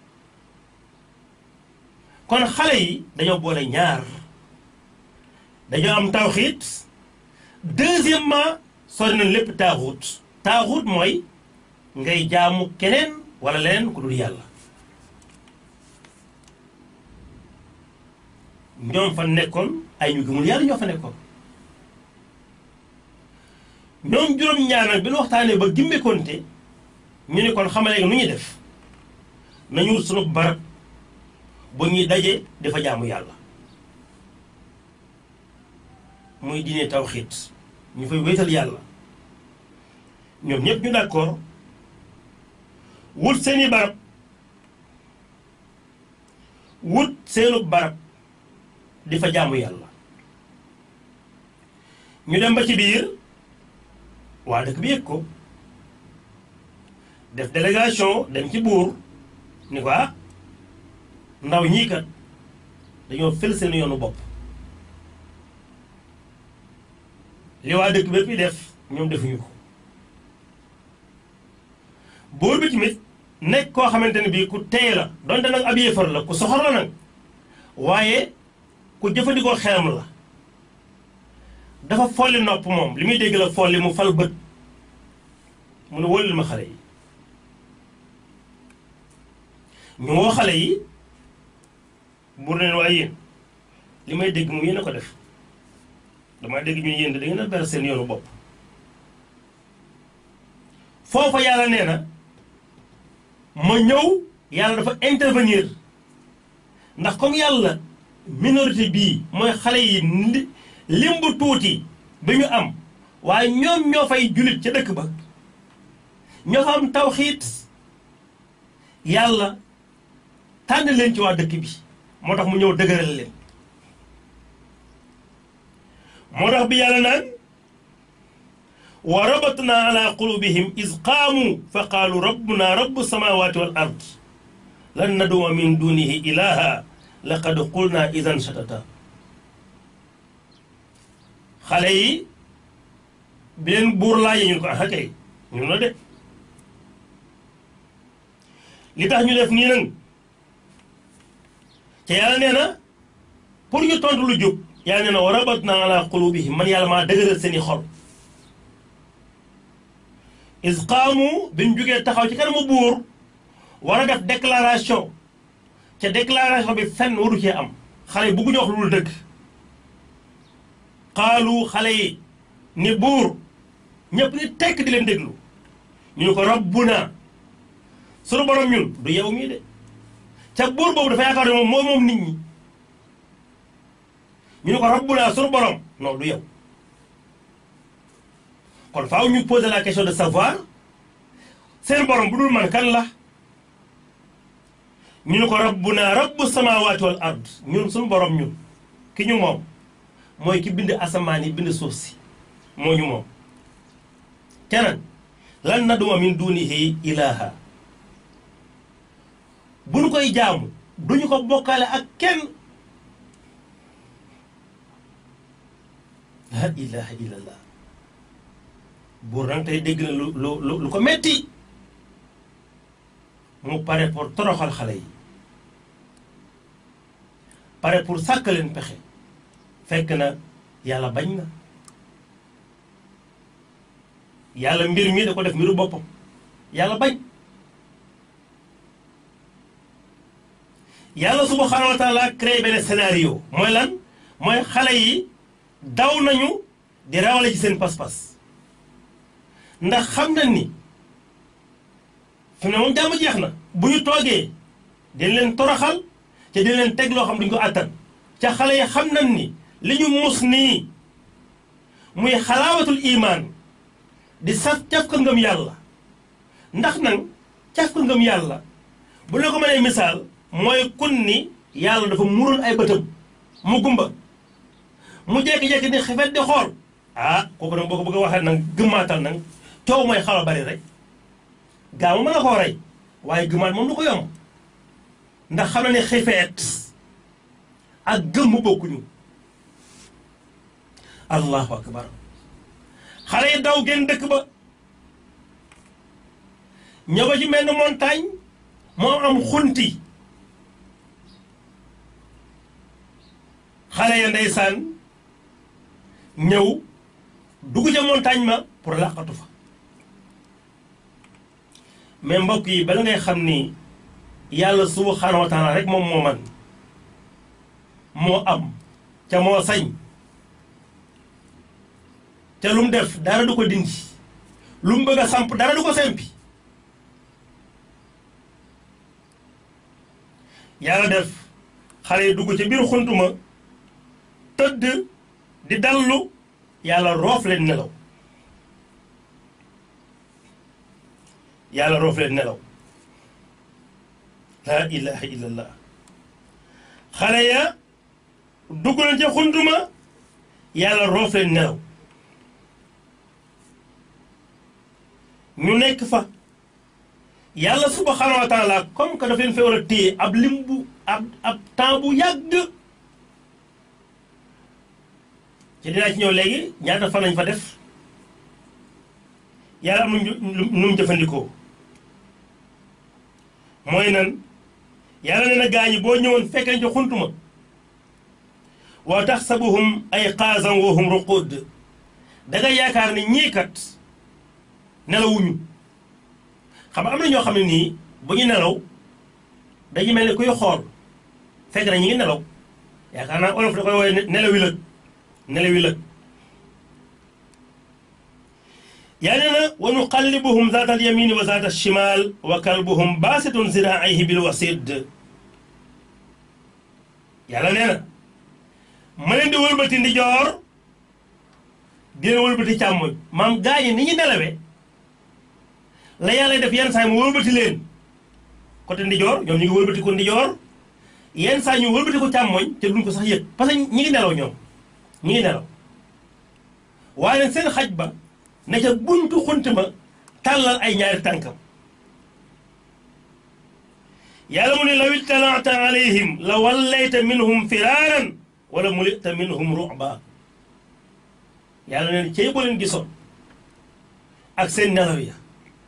kon xale yi dañoo boole ñaar dañoo am tawxiit deuxièmement sori nañ lépp taaxut taaxut mooy ngay jaamu keneen wala leneen ku dul yàlla ñoom fa nekkoon ay ñu gëmul yàlla ñoo fa nekkoon ñoom juróom-ñaar nag bi ñu waxtaanee ba gimbekonte ñu ne kon xamale nu ñuy def nañu wut sunu barab bu ñuy daje dafa jaamu yàlla muy diine tawxiit ñu fay wéetal yàlla ñoom ñëpp ñu d'accord wut seeni barab wut seenu barab di fa jaamu yàlla ñu dem ba ci biir waa dëkk bi yëg ko def délégation dem ci buur ni ko ah ndaw ñii kat dañoo fël seen yoonu bopp li waa dëkk bépp yi def ñoom defuñu ko buur bi tamit nekk koo xamante ne bii ku tey la donte nag ab yéefar la ku soxor la nag waaye ku jëfandikoo xelam la dafa folli nopp moom li muy dégg la folli mu fal bët mu ne wóolil ma xale yi ñu woo xale yi buur neen waaye yéen li may dégg moom yéen a ko def dama dégg ñu yéen da ngeen a ber seen yoonu bopp foofa yàlla nee na ma ñëw yàlla dafa intervenir ndax comme yàlla minorité bii mooy xale yi lim bu tuuti bi ñu am waaye ñoom ñoo fay jullit ca dëkk ba ñoo fa am tawxiit yàlla tànn leen ci waa dëkk bi moo tax mu ñëw dëgëral leen moo tax bi yàlla naan wa rabatna ala qulubihim is qaamu fa qaalu rabbuna rabbu samawati wal ard lan naduma min dunihi ilaha laqad qulna idan shatata xale yi bi leen buur laajee ñu ko ah kay ñun la de li tax ñu def nii nag te yàlla nee na pour ñu tontu lu jub yàlla nee na wa rabatna ala qulubihim man yàlla maa dëgëral seeni xol is qaamu bi ñu jógee taxaw ci kanamu buur war a def déclaration ca déclaration bi fenn waru cee am xale yi bëgguñu wax lu dul dëgg xaalu xale yi ni buur ñëpp ni tekk di leen déglu ñu ne ko rabbuna sunu borom ñun du yow mii de ca buur boobu dafa yaakaar ne moom mooy moom nit ñi ñu ne ko rabbuna sunu borom non du yow kon faaw ñu poser la question de savoir seen borom bu dul man kan la ñu ne ko rabbuna rabbu samawati wal ard ñun suñu borom ñun ki ñu moom mooy ki bind asamaan yi bind suuf si moo ñu moom keneen lan naduma min dunihi ilaha bu ñu koy jaamu duñu ko bokkaale ak kenn la ilaha illallah buur nag tey dégg na lu lu lu ko metti mu pare pour toroxal xale yi pare pour sàkk leen pexe fekk na yàlla bañ na yàlla mbir mi da ko def mbiru boppam yàlla bañ yàlla subhanahu wa taala créé benn scénario mooy lan mooy xale yi daw nañu di rawale ci seen pas-pas ndax xam na ni fi mu ne moom jàmm jeex na bu ñu toogee dañ leen toroxal te dañ leen teg loo xam duñ ko àttan ca xale yi xam nañ ni li ñu mus nii muy xalaawatul imaan di saf caf ko ngëm yàlla ndax nag caf ko ngëm yàlla bu la ko mënee misaal mooy kun ni yàlla dafa muroon ay bëtam mu gumba mu jekki-jekki ni xefet di xool ah kooku nag boo ko bëgg a waxee nag gëmmaatal nag coow mooy xaw a bari rek gaaw mën na koo rey waaye gëmmaat moom du ko yomb ndax xam na ne xefeet ak gëmm bokkuñu allahu akbar xale yi daw génn dëkk ba ñëw ba ci mel ni montagne moo am xunti xale ya ndeysaan ñëw dugg ca montagne ma pour làqatu fa mais mbokk yi bala ngay xam ni yàlla subhanahu wa taala rek moom moo man moo am ca moo sañ te lu mu def dara du ko dindi lu mu bëgg a samp dara du ko sempi yàlla def xale yi dugg ci biir xuntuma tëdd di dallu yàlla roof leen nelaw yàlla roof leen nelaw laa ilaha illallah xale ya dugg nañ ca xuntuma yàlla roof leen nelaw ñu nekk fa yàlla subhanahu wa taala comme que daf leen fee war a téye ab lim bu ab ab temps bu yàgg ci dinaa ci ñëw léegi ñaata fan lañ fa def yàlla am nu nu mu jëfandikoo mooy nan yàlla nee na gaañi boo ñëwoon fekkee ci xuntuma wa taxsabuhum ay qaazan wa hum ruqud da nga yaakaar ne ñii kat nelawuñu xam nga am na ñoo xam ne nii bu ñu nelaw dañu mel ni kuy xool fekk na ñu ngi nelaw yaakaar naa olof da koy woowee nelawi lëg nelawi lëg yaa nee na wa nuqallibuhum zaata al yamini wa zaata al shimal wa kalbuhum baasitun ziraaihi bil wasid yàlla nee na ma leen di wëlbati ndijoor di leen wëlbati càmmoñ maam gaañi ni ñu nelawee la yàlla def yenn saa yi mu wëlbati leen côté ndijoor ñoom ñu ngi wëlbati ko ndijoor yenn saa ñu wëlbati ko càmmoñ te duñ ko sax yëg parce que ñi ngi nelaw ñoom ñi ngi nelaw waaye nag seen xaj ba ne ca buntu xunt ma tàllal ay ñaari tànkam yàlla mu ne law ittalaata alayhim la wallayta minhum firaaran wala mulita minhum ruba yàlla neen cey boo leen gisoon ak seen nelaw ya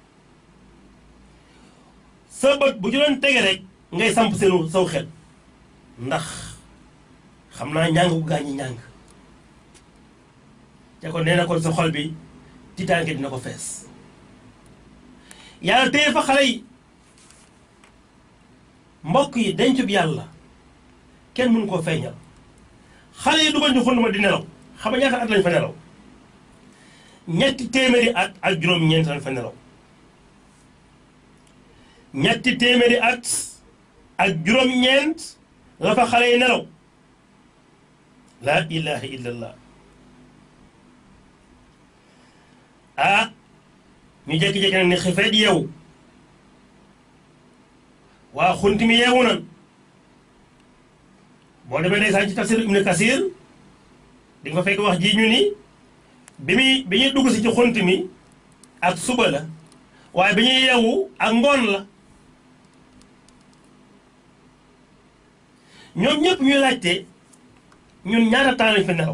sa bët bu ci doon tege rek ngay samp seenu saw xel ndax xam naa ñàng bu gaañi ñàng te kon nee na kon sa xol bi tiitaange dina ko fees yàlla téye fa xale yi mbokk yi dencub yàlla kenn mënu koo feeñal xale yi dugal ñu xund ma di nelaw xam nga ñaata at lañ fa nelaw ñetti téeméeri at ak juróom-ñeent lañ fa nelaw ñetti téeméeri at ak juróom-ñeent la fa xale yi nelaw laa ilaha illallah ah ñu jékki-jékki nag ni xifeet yeewu waa xunti mi yeewu nan boo demee ndeysaan ci tafsir ibnu kasir di nga fa fekk wax ji ñu ni bi muy bi ñuy dugg si ci xunt mi ak suba la waaye bi ñuy yeewu ak ngoon la ñoom ñëpp ñuy laajte ñun ñaata temps lañ fi nelaw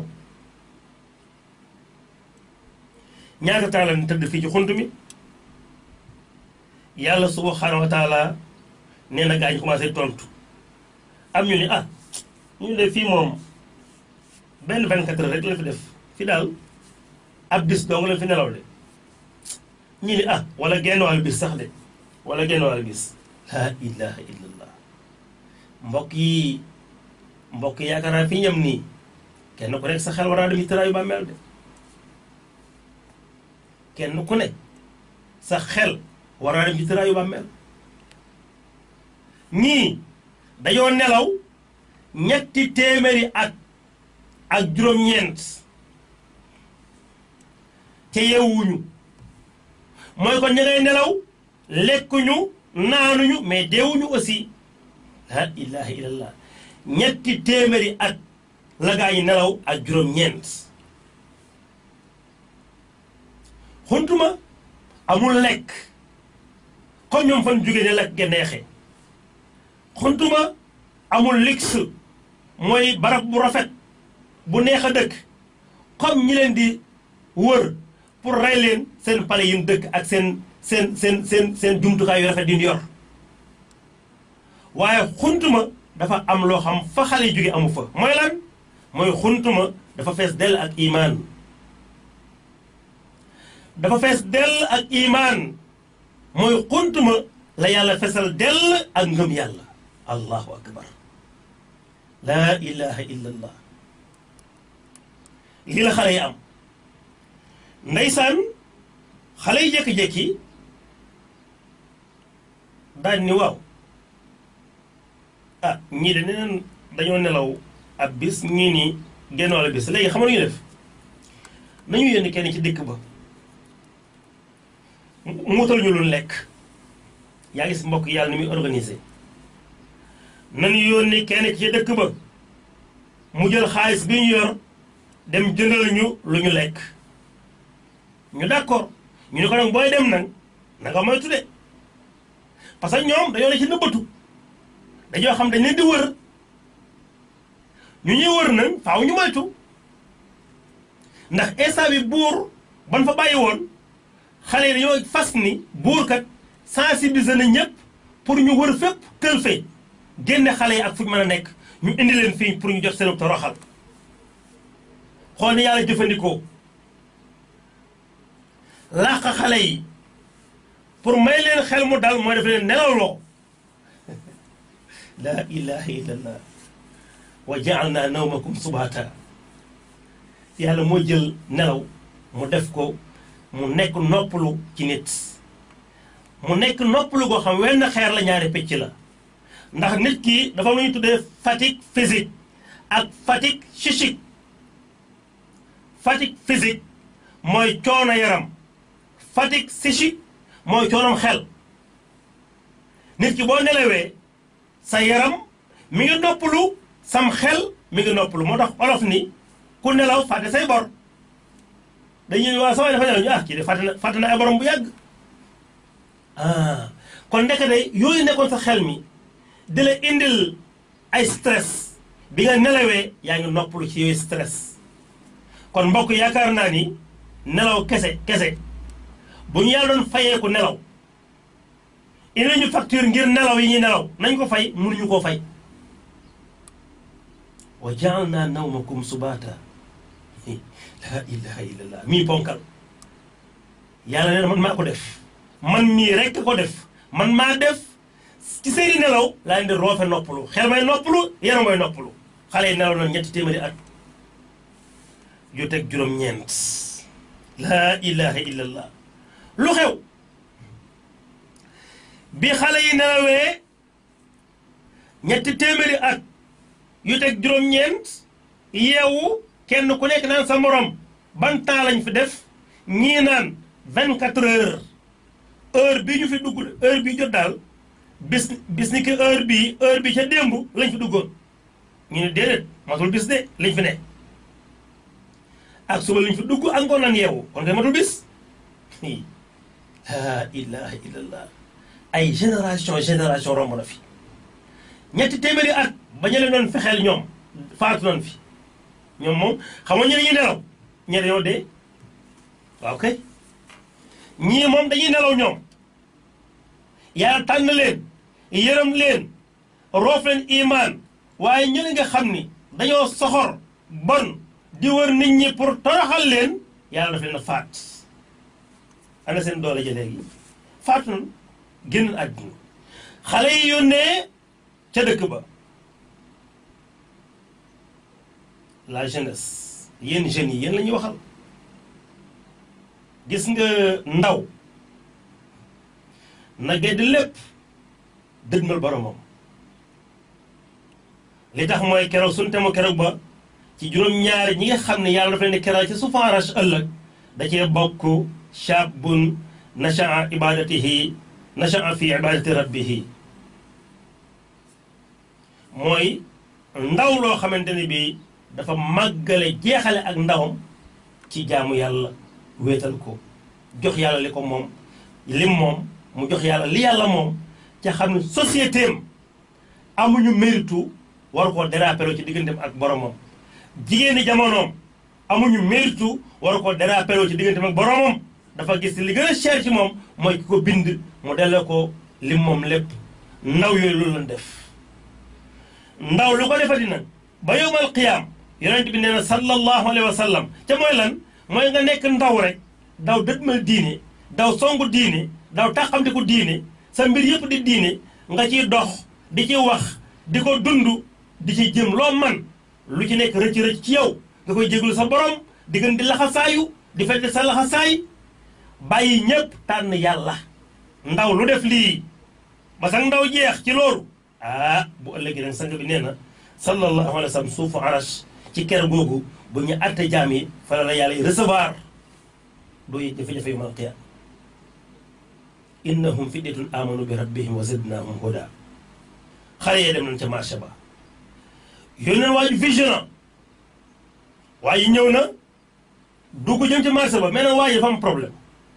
ñaata temps lañ tëdd fii ci xunt mi yàlla subhanahu wa taala nee na gaa ñu commencé tontu am ñu ni ah ñu de fii moom benn 24 heures rek la fi def fi daal ab bis dong lañ fi nelaw de ñi ni ah wala genn wàllu bis sax de wala genn wàllu bis laa ilaha illallah mbokk yi mbokk yi yaakaar naa fi ñam nii kenn ku nekk sa xel war naa dem ci tëraayu bàmmeel de kenn ku ne sa xel war naa dem ci tëraayu bàmmeel ñii dañoo nelaw ñetti téeméeri at ak juróom-ñeent te yeewuñu mooy kon ña ngay nelaw lekkuñu naanuñu mais deewuñu aussi la ilaha illallah ñetti téeméeri at la gaa yi nelaw ak juróom-ñeent xuntuma amul lekk comme ñoom fan jóge ne lekk ge neexe xuntuma amul lix mooy barab bu rafet bu neex a dëkk comme ñi leen di wër pour rey leen seen pale yi dëkk ak seen seen seen seen seen jumtukaay yu rafet di yor waaye xuntuma dafa am loo xam fa xale yi jóge amu fa mooy lan mooy xuntuma dafa fees dell ak imaan dafa fees dell ak imaan mooy xuntuma la yàlla fesal dell ak ngëm yàlla allahu akbar laa ilaha illa allah lii la xale yi am ndeysaan xale yi jékki-jékki daañ ni waaw ah ñii de neneen dañoo nelaw ab bis ñii nii genn wàll bis léegi xam nga ñu def nañu yónni kenn ci dëkk ba mu wutal ñu lu lekk yaa gis mbokk yàlla ni muy organisé nañu yónni kenn ci dëkk ba mu jël xaalis bi ñu yor dem jëndal ñu lu ñu lekk ñu d'accord ñu ne ko nag booy dem nag na nga moytu de parce que ñoom dañoo ne ci nëbbatu dañoo xam dañ leen di wër ñu ñuy wër nag faaw ñu moytu ndax instant bi buur ban fa bàyyi woon xale yi dañoo fas ni buur kat sensibiliser na ñëpp pour ñu wër fépp tël fe génne xale yi ak fu ñu mën a nekk ñu indi leen fii pour ñu jot seen toroxal xool ni yàlla jëfandikoo làq xale yi pour may leen xel mu dal mooy def leen nelawloo laa ilaha illallah wa jaalna nawmakum subata yàlla moo jël nelaw mu def ko mu nekk noppalu ci nit mu nekk noppalu goo xam wenn xeer la ñaari picc la ndax nit ki dafa lu ñu tuddee fatigue physique ak fatigue psychique fatigue physique mooy coono yaram fatigue psychique mooy coonam xel nit ki boo nelawee sa yaram mi ngi noppalu sam xel mi ngi noppalu moo tax olof ni ku nelaw fàtte say bor dañuy waa sama dafa nelaw ñu ah kii de fàtte na fàtte na ay borom bu yàgg ah kon ndeke de yooyu nekkoon sa xel mi di la indil ay stress bi nga nelawee yaa ngi noppalu ci yooyu stress kon mbokk yaakaar naa ni nelaw kese kese bu ñu yàlla doon fayeeku nelaw indi ñu facture ngir nelaw yi ñuy nelaw nañ ko fay mënuñu koo fay wa jaalna nawmakum subata la ilaha illallah mii ponkal yàlla nee na man maa ko def man mii rekk ko def man maa def ci seeni nelaw laa leen di roofe noppalu xel may noppalu yaram may noppalu xale yi nelaw na ñetti téeméeri at yu teg juróom-ñeent laa ilaha illallah lu xew bi xale yi nelawee ñetti téeméeri at yu teg juróom-ñeent yeewu kenn ku nekk naan sa morom ban temps lañ fi def ñii naan vingt quatre heures heure bi ñu fi dugg heure bi jot daal bis bis ni ki heure bii heure bi ca démb lañ fi duggoon ñu ne déedéet matul bis de lañ fi ne ak suba lañ fi dugg ak ngoon nan yeewu kon kay matul bis laa ilaha illallah ay génération génération romb na fi ñetti téeméeri at ba ñu leen doon fexeel ñoom faatu nañ fi ñoom moom xam nga ñu dañuy nelaw ñe dañoo dee waaw kay ñii moom dañuy nelaw ñoom yàlla tànn leen yërëm leen roof leen imaan waaye ñu nga xam ni dañoo soxor bon di wër nit ñi pour toroxal leen yàlla daf leen a faat ana seen doole ja léegi faatu nañ génn àdduna xale yi yónnee ca dëkk ba la jeunesse yéen jeunes yi yéen la ñuy waxal gis nga ndaw na gedd lépp dëgmal boromam li tax mooy keroog suñu temu keroog ba ci juróom-ñaari ñi nga xam ne yàlla dafa leen di keroog ci sufaarash ëllëg da cee bokk shaabun nashaa ibadatihi nashaa fi ibadati rabbihi mooy ndaw loo xamante ne bii dafa màggale jeexale ak ndawam ci jaamu yàlla wéetal ko jox yàlla li ko moom lim moom mu jox yàlla li yàlla moom ca xam ne société am amuñu méritu war koo dérapéro ci digganteem ak boromam jigéeni jamonoom amuñu méritu war koo dérapéro ci digganteem ak boromam dafa gis li gën a cher ci moom mooy ki ko bind mu delloo ko lim moom lépp ndaw yooyu loolu lañ def ndaw lu ko defati nag ba yowmal qiyaam yonent bi nee na sallallahu alayhi wa sallam ca mooy lan mooy nga nekk ndaw rek daw dëdmal diine daw songu diine daw taxamte ko diine sa mbir yëpp di diine nga ciy dox di ci wax di ko dund di ci jëm loo man lu ci nekk rëcc rëcc ci yow nga koy jéglu sa borom di gën di laxasaayu di fekk sa laxasaay bàyyi ñépp tànn yàlla ndaw lu def lii ba sax ndaw jeex ci loolu ah bu ëllëgee nag sang bi nee na sallallahu alayhi wa sallam suufu arash ci ker googu bu ñu atte jaam yi fa la yàlla yi recevoir doo yi jafe-jafe yu mal qiyaam innahum fidyatun amanu bi rabbihim wa zidnahum huda xale yee dem nañ ca marché ba yónneen waa ji vigilant waa ji ñëw na dugg jëm ca marché ba mais nag waa ji dafa am problème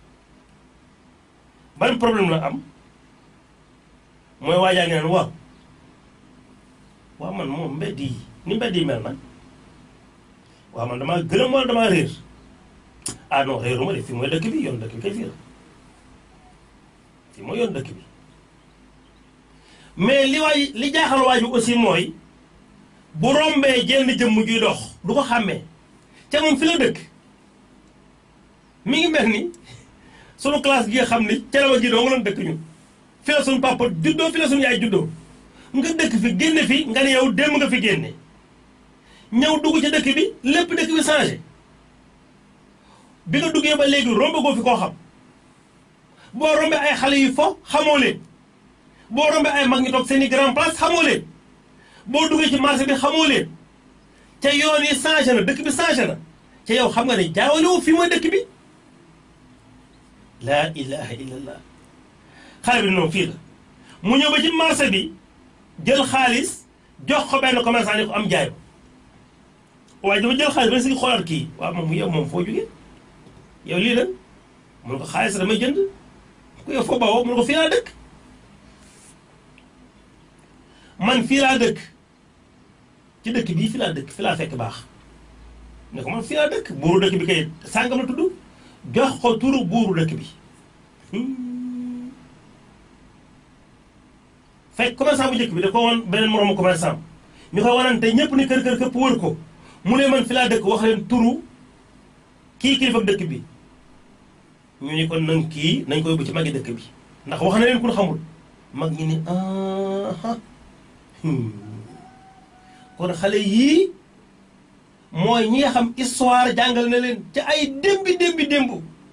ban problème la am mooy waajaa ngi naan waaw waaw man moom mbedd yi ni mbedd yi mel nag waaw man damaa gërëm wala damaa réer ah non réeruma de fii mooy dëkk bi yoon dëkk bi kay fii la fii mooy yoon dëkk bi mais li waay li jaaxal waay bi aussi mooy bu rombee jenn jëmm juy dox du ko xàmmee ca moom fi la dëkk mi ngi mel ni sunu classe gi nga xam ni cere ji doo nga doon dëkk ñun fi la sunu papa juddoo fi la sunu yaay juddoo nga dëkk fi génne fi nga ne yow démb nga fi génne ñëw dugg ci dëkk bi lépp dëkk bi changé bi nga duggee ba léegi rombagoo fi koo xam boo rombee ay xale yu fo xamoo leen boo rombee ay mag ñi toog seen i grand place xamoo leen boo duggee ci marché bi xamoo leen ca yoon yi changé na dëkk bi changé na ca yow xam nga ne jaawale wu fi mooy dëkk bi laa ilaha illallah xale bi noonu fii la mu ñëw ba ci marché bi jël xaalis jox ko benn commerçant ni ko am jaay ko waaye dafa jël xaalis ba si xoolaat kii waaw moom yow moom foo jógee yow lii la mun ko xaalis damay jënd ku yow foo bawoo mun ko fii laa dëkk man fii laa dëkk ci dëkk bii fii laa dëkk fii laa fekk baax ne ko man fii laa dëkk buuru dëkk bi kay sàngam la tudd jox ko turu buuru dëkk bi fekk commerçant bu njëkk bi da ko woon beneen moroomu commerçant ñu koy wanante ñëpp ni kër kër këpp wër ko mu ne man fi laa dëkk wax leen turu kii kilifa dëkk bi ñu ni kon nang kii nañ ko yóbbu ci magi dëkk bi ndax wax na leen ku xamul mag ñi ni ah kon xale yii mooy ñi nga xam histoire jàngal na leen ci ay démbi démbi démb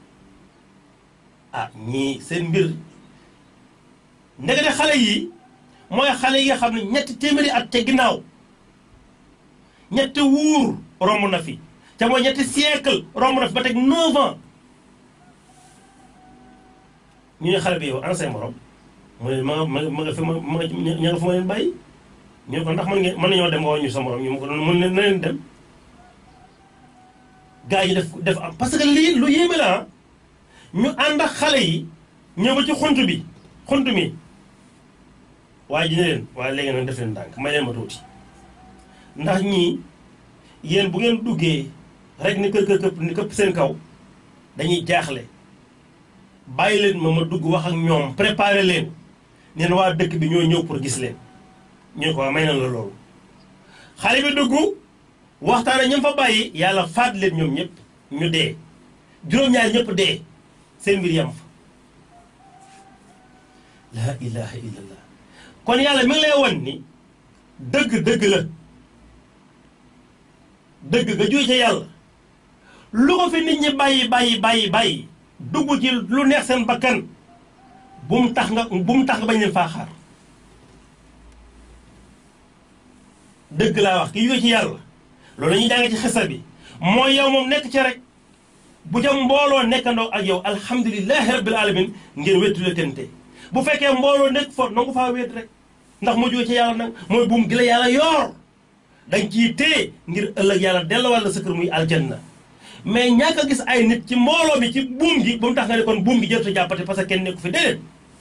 ah ñii seen mbir ndegete xale yii mooy xale yi nga xam ne ñetti téeméeri at ca ginnaaw ñetti wuur romb na fi ca mooy ñetti siècle romb na fi ba teg 9 ans ñu ne xale bi yow ana say morom mu ne ma ma ma nga fi ma ma ña nga fi ma leen bàyyi ñu ne ko ndax mën ngeen mën nañoo dem woo ñu sa morom ñu ma ko doon mën na leen dem gars yi def def am parce que lii lu yéeme la ñu ànd ak xale yi ñëw ba ci xunt bi xunt mi waaye ji ne leen waaye léegi nag def leen ndànk may leen ma tuuti ndax ñii yéen bu ngeen duggee rek ni kër kër këpp ni këpp seen kaw dañuy jaaxle bàyyi leen ma ma dugg wax ak ñoom préparé leen neen waa dëkk bi ñoo ñëw pour gis leen ñu ne ko waa may na la loolu xale bi dugg waxtaan ñam fa bàyyi yàlla faat leen ñoom ñëpp ñu dee juróom-ñaar ñëpp dee seen mbir yam fa laa ilaha illallah kon yàlla mi ngi lay won ni dëgg dëgg la dëgg nga jóge ca yàlla lu ko fi nit ñi bàyyi bàyyi bàyyi bàyyi dugg ci lu neex seen bakkan bu mu tax nga bu mu tax nga bañ leen faa xaar dëgg laa wax ki jóge ci yàlla loolu la ñuy jàng ci xisa bi mooy yow moom nekk ci rek bu ca mbooloo nekkandoo ak yow alhamdulilahi rabbil alamin ngeen wettule tente bu fekkee mbooloo nekk fa nangu faa wéet rek ndax moo jóge ci yàlla nag mooy buum gi la yàlla yoor dañ ciy téye ngir ëllëg yàlla dellawal la sa kër muy aljanna mais ñàkk a gis ay nit ci mbooloo mi ci buum gi ba mu tax nga ne kon buum gi jërta jàppate parce que kenn nekku fi déedéet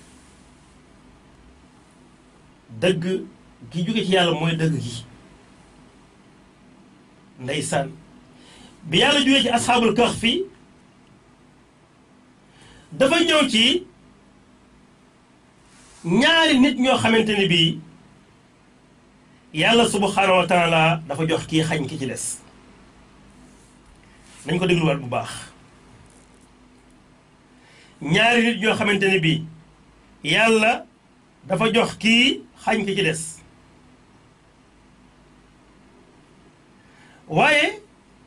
dëgg gi jóge ci yàlla mooy dëgg gi ndeysaan bi yàlla jógee ci asxaabul kahf fi dafa ñëw ci ñaari nit ñoo xamante ne bii yàlla subhanahu wa taala dafa jox kii xañ ki ci des nañ ko dégluwaat bu baax ñaari nit ñoo xamante ne bii yàlla dafa jox kii xañ ki ci des waaye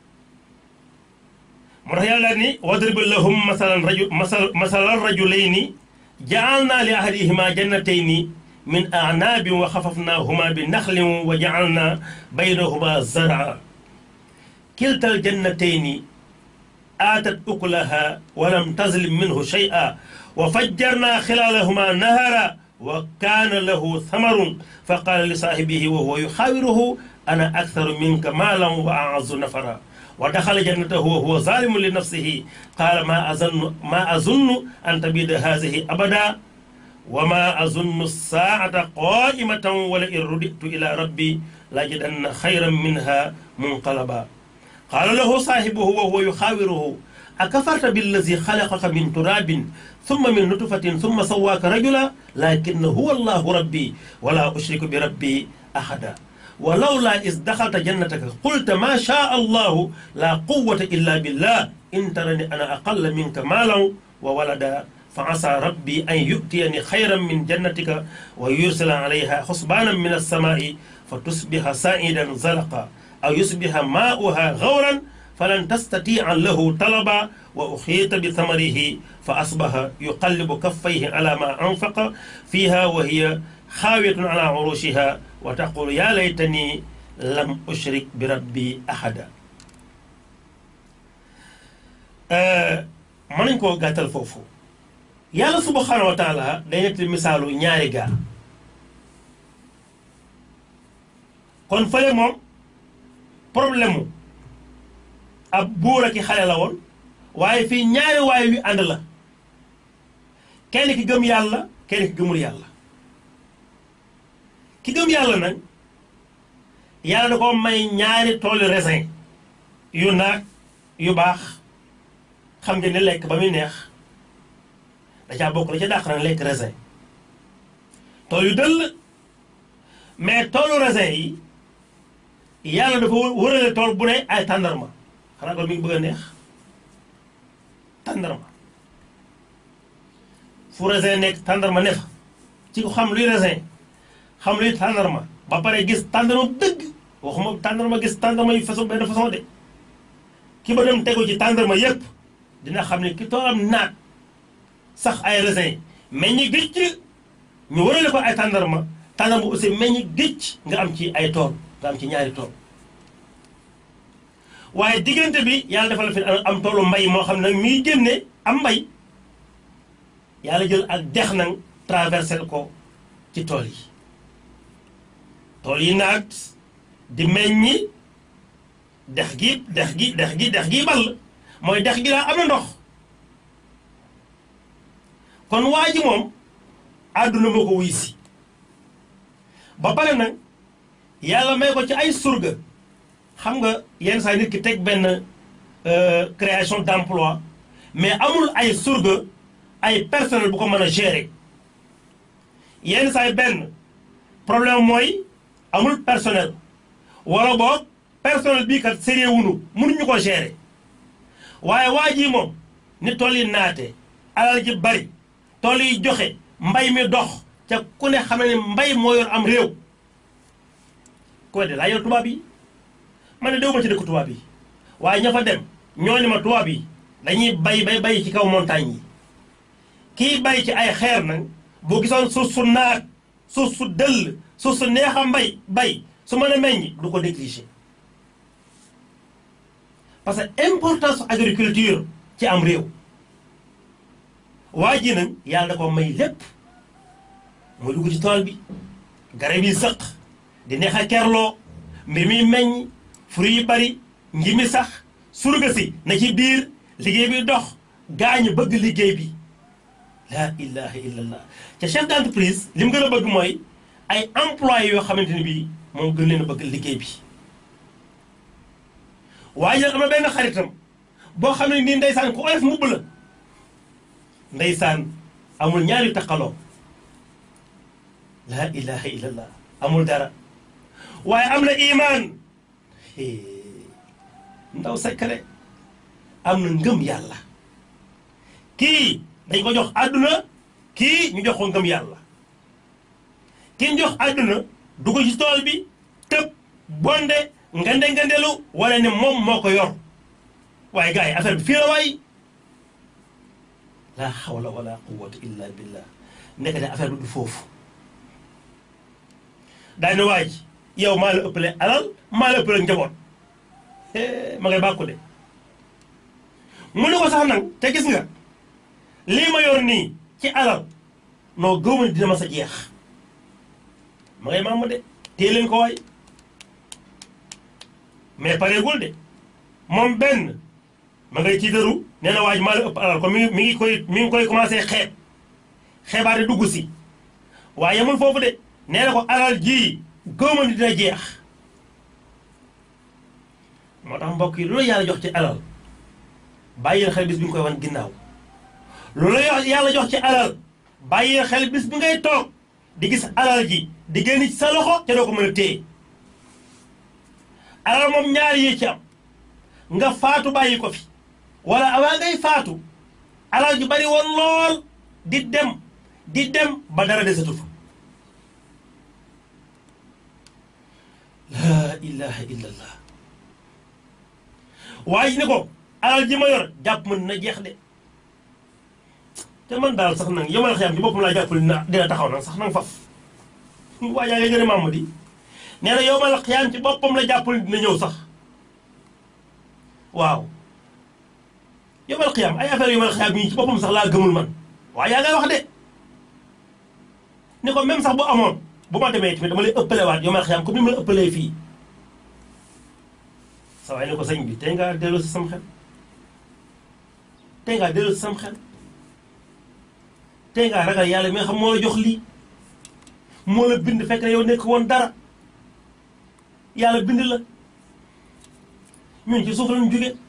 moo tax yàlla ni wadrib lahum masalan raju masal masalan rajulayni jaalna li ahadihima jannatayni min anaabin wa xafafnahuma bi naxlin wa jaalna baynahuma zaraa kilta aljannatayni aatat ukulaha wa lam tazlim minhu shay'a wa fajjarna xilaalahuma nahara wa kaana lahu thamarun fa qaala li saahibihi wa huwa yuxaawiruhu ana aktharu minka maalan wa a'azzu nafara wa daxala jannatahu wa huwa zalimun li nafsihi qaala ma azunnu ma azunnu an tabida haadihi abada wa ma azunnu saa'ata qaa'imatan wa la in ruditu ila rabbi lajidanna xayran minha munqalaba qaala lahu saahibuhu wa huwa yuxaawiruhu akafarta billazi xalaqaka min turabin summa min nutfatin summa sawaaka rajula lakinna huwa allahu rabbi wala ushriku bi rabbi ahada ولولا إذ دخلت جنتك قلت ما شاء الله لا قوة إلا بالله إن ترني أنا أقل منك مالا وولدا فعسى ربي أن يؤتيني خيرا من جنتك ويرسل عليها حسبانا من السماء فتصبح سائدا زلقا أو يصبح ماؤها غورا فلن تستطيع له طلبا وأحيط بثمره فأصبح يقلب كفيه على ما أنفق فيها وهي خاوية على عروشها وتقول يا ليتني لم أشرك بربي أحدا mën nañ koo gàttal foofu yàlla subhanahu wa taala day nekk misaalu ñaari gaa kon fële moom problème mu ab buur ak i xale la woon waaye fii ñaari waay wi ànd la kenn ki gëm yàlla kenn ki gëmul yàlla ki gëm yàlla nag yàlla da ko may ñaari toolu raisin yu naag yu baax xam nga ne lekk ba muy neex da caa bokk la ca dàq nag lekk raisin tool yu dëll mais toolu raisin yi yàlla dafa wërale tool bu ne ay tàndarma xanaa ko mi ngi bëgg a neex tàndarma fu raisin nekk tàndarma ne fa ci ko xam luy raisin xam luy tàndarma ba pare gis tàndarma dëgg waxuma tàndarma gis tàndarma yu façon benn façon de ki ba dem tegu ci tàndarma yépp dina xam ne ki toolam naat sax ay raisin meññi gëcc ñu warale ko ay tàndarma tàndarma aussi meññi gëcc nga am ci ay tool nga am ci ñaari tool waaye diggante bi yàlla defal fi am toolu mbay moo xam ne mi génne am mbay yàlla jël ak dex nag traversé ko ci tool yi tool yi naat di meññi dex gi dex gi dex gi dex gi ball mooy dex gi daa am na ndox kon waa ji moom àdduna moo ko wuy si ba pare nag yàlla may ko ci ay surga xam nga yenn saa nit ki teg benn création d'emploi mais amul ay surga ay personnel bu ko mën a gérer yenn saa benn problème mooy amul personnel wala boog personnel bii kat sérieux wunu mënuñu ko gérer waaye waa ji moom ni tool yi naate alal ji bari tool yi joxe mbay mi dox ca ku ne xam ne mbay moo yor am réew koy de laa yor tubaab yi man ne déw ma ci dëkk tubaab yi waaye ña fa dem ñoo ni ma tubaab yi dañuy bay bay bay ci kaw montagne yi kii bay ci ay xeer nag boo gisoon suuf su naat suuf su dëll suuf su neex a mbay bay su mën a meññ du ko négliger parce que importance agriculture ci am réew waa ji nag yàlla da ko may lépp mooy dugg ci tool bi garab yi sëq di neex a kerloo mbir mi meññ fruit yi bari nji mi sax surga si na ci biir liggéey bi dox gaañu bëgg liggéey bi la ilaha illallah ca chef d'entreprise li mu gën a bëgg mooy ay employés yoo xamante ni bii moom gën leen a bëgg liggéey bi waaye nag am na benn xaritam boo xam ne nii ndeysaan ku oyof mbubb la ndeysaan amul ñaari taqaloo la ilaha illallah amul dara waaye am na imaan ndaw secret am na ngëm yàlla kii dañ ko jox àdduna kii ñu jox ko ngëm yàlla kii ñu jox àdduna dugg ci tool bi tëb bonde ngande ngandelu wala ne moom moo ko yor waaye gars yi affaire bi fii la waay la hawla wala quwwata illa billah nekk ne affaire bi du foofu daane waaj yow maa la ëppale alal maa la ëppale njaboot ma ngay bàkku de mu ne ko sax nag te gis nga lii ma yor nii ci alal noo gëw ma dina ma sa jeex ma ngay maam de téye leen ko waay mais pareegul de moom benn ma ngay tiitaru nee na waaj maa la ëpp alal ko mi ngi mi ngi koy mi ngi koy commencé xeeb xeebaate dugg si waaye yemul foofu de nee na ko alal ji gëw ma dina jeex moo tax mbokk yi loolu yàlla jox ci alal bàyyil xel bis bi nga koy wan ginnaaw loolu yàlla jox ci alal bàyyil xel bis bi ngay toog di gis alal ji di génn ci sa loxo te doo ko mën a téye alal moom ñaari yi ci am nga faatu bàyyi ko fi wala avant ngay faatu alal ji bari woon lool di dem di dem ba dara desatu fa laa ilaha illallah waaye ne ko alal ji ma yor jàpp mën na jeex de te man daal sax nag yomal xiyam ci boppam laa jàppale na dina taxaw nag sax nag faf waa yaa ngi gën a maam di nee na yomal xiyam ci boppam la jàppale dina ñëw sax waaw yomal xiyam ay affaire yomal xiyam yi ci boppam sax laa gëmul man waaye yaa ngay wax de ni ko même sax bu amoon bu ma demee tamit dama lay ëppale waat yomal xiyam comme ni ma la ëppalee fii sa waay ne ko sëñ bi tey ngaa dellu si sam xel tey ngaa dellu si sam xel tey ngaa ragal yàlla mi nga xam moo la jox lii moo la bind fekk na yow nekk woon dara yàlla bind la ñun ci suuf lañu jóge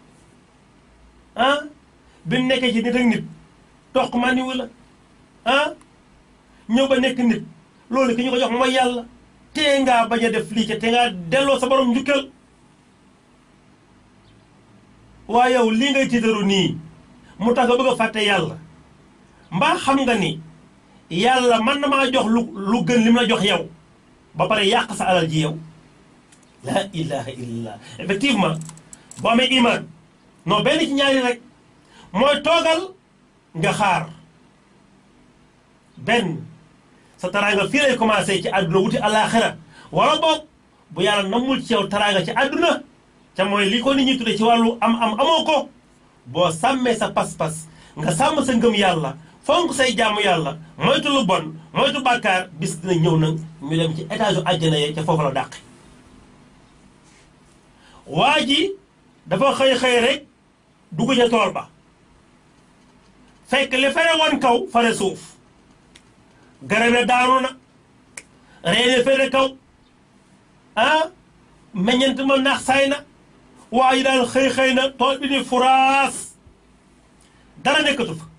ah bi nekkee ci nit ak nit toq ma niwu la ah ñëw ba nekk nit loolu ki ñu ko jox mooy yàlla tee ngaa bañ a def lii ca te ngaa delloo sa borom njukkal waaye yow lii ngay tiitaru nii mu tax nga bëgg a fàtte yàlla mbaa xam nga ni yàlla mën na maa jox lu lu gën li mu la jox yow ba pare yàq sa alal ji yow la ilaha illallah effectivement boo amee iman non benn ci ñaari rek mooy toogal nga xaar benn sa taraanga fii lay commencé ci àdduna wuti àllaaxira wala boog bu yàlla namul ci yow taraanga ci àdduna te mooy li ko nit ñi tudde ci wàllu am am amoo ko boo sàmmee sa pas-pas nga sàmm sa ngëm yàlla fonk say jaamu yàlla moytu lu bon moytu bàkkaar bis dina ñëw nag ñu dem ci étage u àjjana ye ca foofu la dàqe waa ji dafa xëy xëy rek dugg ca tool ba fekk li fere woon kaw fare suuf garab ya daanu na reene fere kaw ah meññent ma nax saay na waa ji daal xëy xëy na tool bi ni furaas dara nekkatu fa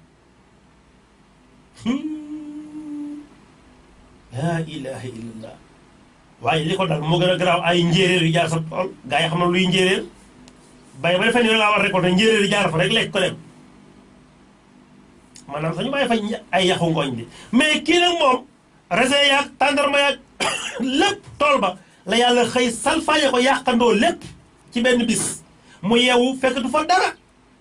laa ilaha illallah waaye li ko dal moo gën a garaaw ay njéeréer yu jaar sa tool gaa yi xam na luy njéeréer bay ba defee ni laa war récolter njéeréer yu jaar fa rek lekk ko dem maanaam sañu bàyyi fa ay yaxu ngooñ bi mais kii nag moom raisin yaag tàndarma yaag lépp tool ba la yàlla xëy salfaañe ko yàqandoo lépp ci benn bis mu yeewu fekk du fa dara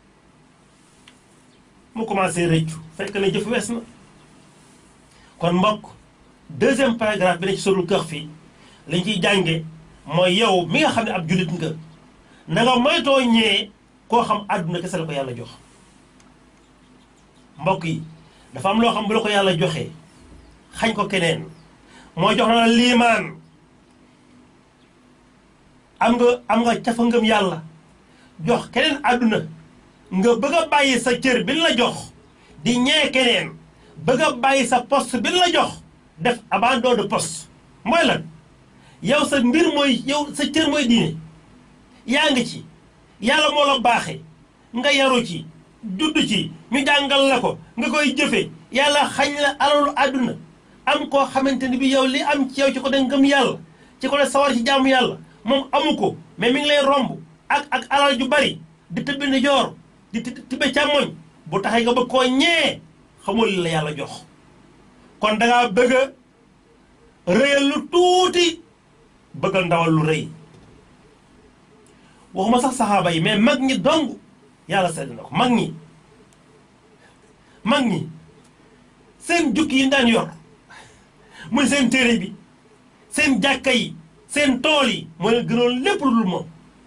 mu commencé rëccu fekk na jëf wees na kon mbokk deuxième paragraphe bi ne ci sorul kër fii liñ ciy jànge mooy yow mi nga xam ne ab jullit nga na nga moytoo ñee koo xam àdduna kese la ko yàlla jox mbokk yi dafa am loo xam bu la ko yàlla joxee xañ ko keneen moo jox na la liimaan am nga am nga cafa ngëm yàlla jox keneen àdduna nga bëgg a bàyyi sa cër bi la jox di ñee keneen bëgg a bàyyi sa poste bi la jox def abandon de poste mooy lan yow sa mbir mooy yow sa cër mooy diine yaa ngi ci yàlla moo la baaxe nga yaru ci judd ci ñu jàngal la ko nga koy jëfe yàlla xañ la alalu àdduna am koo xamante ni bi yow li am ci yow ci ko de ngëm yàlla ci ko de sawar ci jaamu yàlla moom amu ko mais mi ngi lay romb ak ak alal ju bari di tëbbi ndi joor di tibbe càmmoñ bu taxee nga bëgg koo ñee xamul li la yàlla jox kon dangaa bëgg a rëyal lu tuuti bëggal ndawal lu rëy waxuma sax saxaaba yi mais mag ñi dong yàlla sedd na ko mag ñi mag ñi seen jukki yi daan yor muy seen téere bi seen jàkka yi seen tool yi moo leen gënoon lépp lu dul moom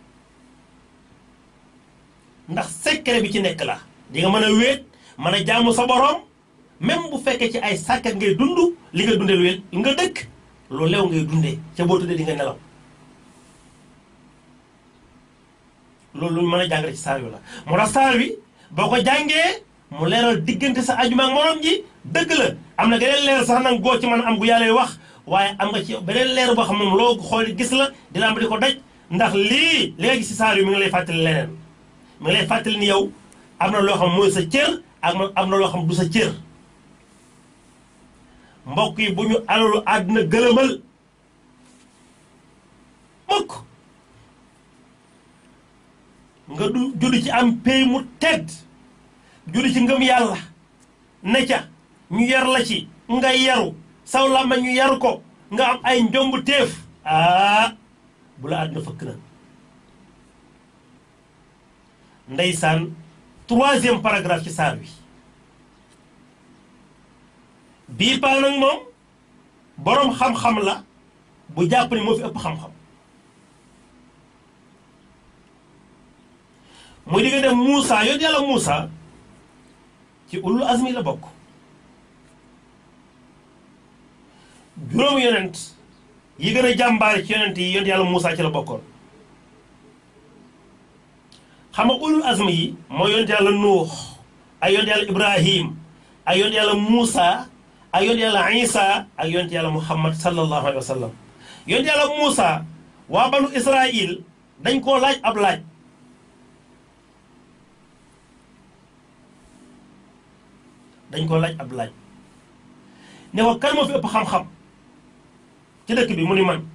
ndax secret bi ci nekk la di nga mën a wéet mën a jaamu sa borom même bu fekkee ci ay sàkkat ngay dund li nga dundee wéet li nga dëkk lu lew ngay dundee ca boo tuddee di nga nelaw loolu lu ñu mën a jàngale ci saar wi la moo tax saar wi boo ko jàngee mu leeral diggante sa ajuma ak morom ji dëgg la am na geneen leer sax nag goo ci mën am gu yàlla wax waaye am nga ci beneen leer boo xam moom loo xool gis la dina am di ko daj ndax lii li nga gis ci saar wi mi ngi lay fàttali leneen mi ngi lay fàttali ni yow am na loo xam mooy sa cër ak am na loo xam du sa cër mbokk yi bu ñu alalu àdduna gëlëmal mukk nga du judd ci am pay mu tedd judd ci ngëm yàlla ne ca ñu yar la ci nga yaru saw làmma ñu yaru ko nga am ay njomb téef aa bu la àdduna fëkk na ndeysaan troisième paragraphe ci saar wi bii paa nag moom boroom xam-xam la bu jàpp ni moo fi ëpp xam-xam muy digga dem Moussa yonent yàlla Moussa ci ulul azmi la bokk juróomu yonent yi gën a jàmbaare ci yonent yi yonent yàlla Moussa ci la bokkoon xam nga ulul azmi yi mooy yonent yàlla Nuux ay yonent yàlla Ibrahim ay yonent yàlla Moussa ak yonent yàlla Isa ak yonent yàlla Muhammad sallallahu alayhi wa sallam yonent yàlla Moussa waa banu Israil dañ koo laaj ab laaj dañ koo laaj ab laaj ne ko kan moo fi ëpp xam-xam ci dëkk bi mu ni man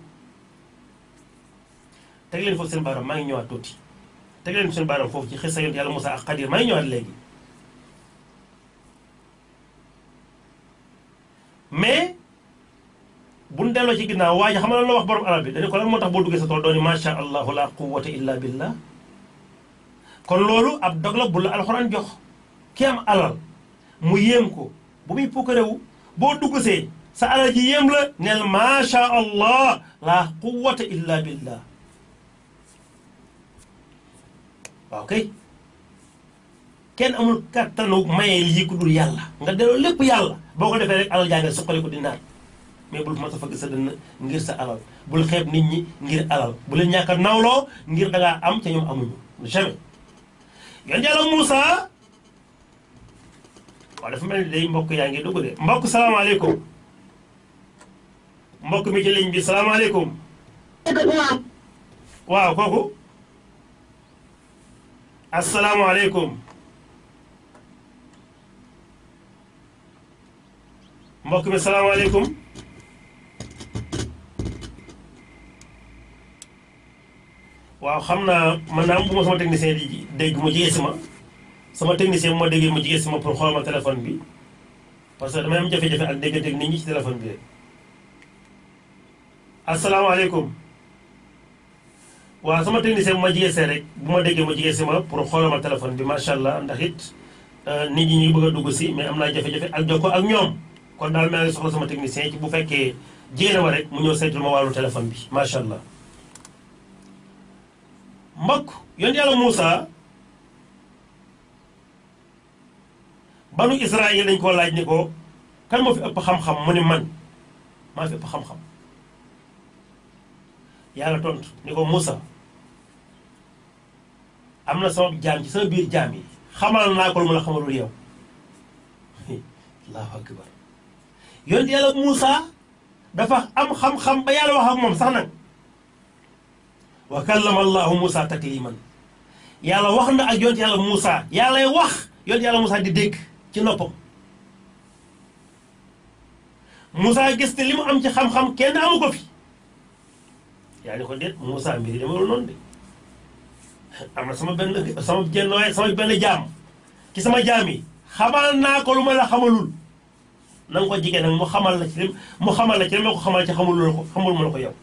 teg leen foofu seen baaram maa ngi ñëwaat tuuti teg leen seen baaram foofu ci xisa yonent yàlla Moussa ak Xadir maa ngi ñëwaat léegi mais buñ delloo ci ginnaaw waa ji xam nga lan la wax borom alal bi dañu ko lan moo tax boo duggee sa tool dooni macha allahu la quwwata illa billah kon loolu ab dog la bu la alxuraan jox ki am alal mu yéem ko bu muy pukkarewu boo dugg see sa alal ji yéem la neel macha allah la quwwata illa billah waaw kay kenn amul kattanu maye lii ku dul yàlla nga delloo lépp yàlla boo ko defee rek alal jaa nga suqali ko di naan mais bul ma sa fëgg sa dënn ngir sa alal bul xeeb nit ñi ngir alal bu leen ñàkk a nawloo ngir dangaa am ca ñoom amuñu jamais yon yàlla Moussa waaw dafa mel ni day mbokk yaa ngi dugg de mbokk salaamaaleykum mbokk mi ci ligne bi salaamaaleykum waaw kooku asalaamaaleykum mbokk mi salaamaaleykum waaw xam naa man naa bu ma sama technicien di dégg mu jege si ma sama technicien bu ma déggee mu jege si ma pour xool ma téléphone bi parce que damay am jafe-jafe ak déggante ak nit ñi ci téléphone bi rek asalaamaaleykum waaw sama technicien bu ma jege see rek bu ma déggee mu jege si ma pour xoolal ma téléphone bi macha allah ndax it nit ñi ñu ngi bëgg a dugg si mais am naa jafe-jafe ak jokkoo ak ñoom kon daal maa ngi soxla sama technicien ci bu fekkee jéena ma rek mu ñëw saytul ma wàllu téléphone bi macha allah. mbokk yonent yàlla Moussa banu Israël dañ koo laaj ni ko kan moo fi ëpp xam-xam mu ni man maa fi ëpp xam-xam yàlla tontu ni ko Moussa am na sama jaam ci sama biir jaam yi xamal naa ko lu ma la xamalul yow allahu akbar yonent yàlla Moussa dafa am xam-xam ba yàlla wax ak moom sax nag wa kallama allahu Moussa takliman yàlla wax na ak yonent yàlla Moussa yàllay wax yonent yàlla Moussa di dégg ci noppam Moussa gis ne li mu am ci xam-xam kenn amu ko fi yaa ni ko déet Moussa mbiri demewul noonu de am na sama benn sama jenn waaye sama benn jaam ci sama jaam yi xamal naa ko lu ma la xamalul na nga ko jigéen nag mu xamal la ci lim mu xamal la ci li ma ko xamal ci xamul la ko xamul ma la ko yow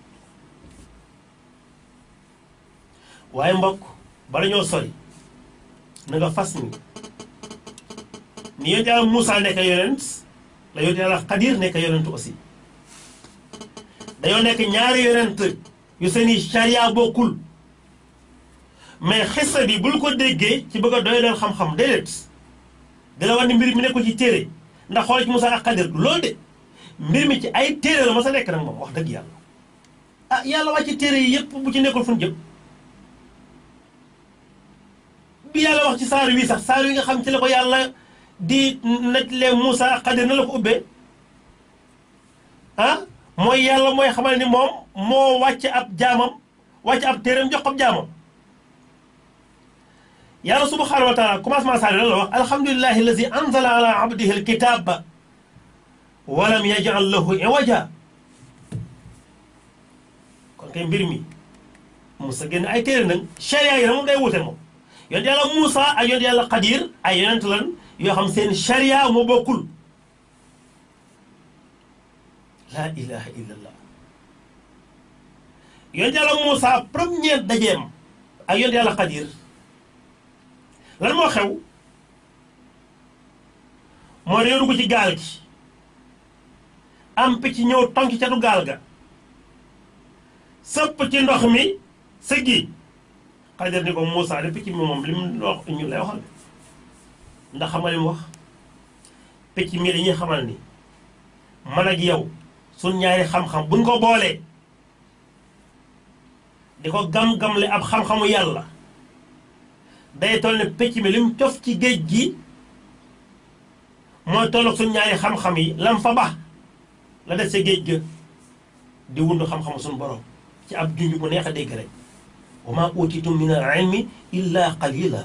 waaye mbokk bala ñoo sori na nga fas ni ni yonent yàlla Moussa nekk yonent la yonent yàlla Xadir nekk yonent aussi dañoo nekk ñaari yonent yu seeni charia bokkul mais xissa bi bul ko déggee ci bëgg a doy leen xam-xam déedéet dina wax ni mbir mi nekkul ci téere ndax xool ci Moussa ak Xadir loolu de mbir mi ci ay téere la ma sa nekk nag moom wax dëgg yàlla ah yàlla wàcc téere yi yépp bu ci nekkul fu ñu jëm bi yàlla wax ci saar wi sax saar wi nga xam ci la ko yàlla di nettalee Moussa ak Xadir na la ko ubbee ah mooy yàlla mooy xamal ni moom moo wàcc ab jaamam wàcc ab téeram jox ab jaamam yàlla subhanahu wa taala commencement saar lan la wax alhamdulilahi allazi anzala ala abdihi alkitaba walam yajal lahu iwaja kon kay mbir mi Moussa génn ay téere nag charia yi na moom day wute moom yonent yàlla Moussa ak yonent yàlla Xadir ay yonent lan yoo xam seen charia moo bokkul laa ilaha illallah yonent yàlla Moussa première dajeem ak yonent yàlla Xadir lan moo xew moo dañoo dugg ci gaal gi am picc ñëw tonki catu gaal ga sëpp ci ndox mi sëggi Xadir ni ko Moussa de picc mi moom li mu wax ñu lay waxal ndax xam nga li mu wax picc mi dañuy xamal ni man ak yow suñ ñaari xam-xam buñ ko boolee di ko gam-gamle ab xam-xamu yàlla day toll ne picc mi lim cof ci géej gi mooy tolloog suñ ñaari xam-xam yi lam fa ba la des sa géej ga di wundu xam-xamu suñ borom ci ab junj bu neex a dégg rek wa ma utitum min al ilmi illa qalila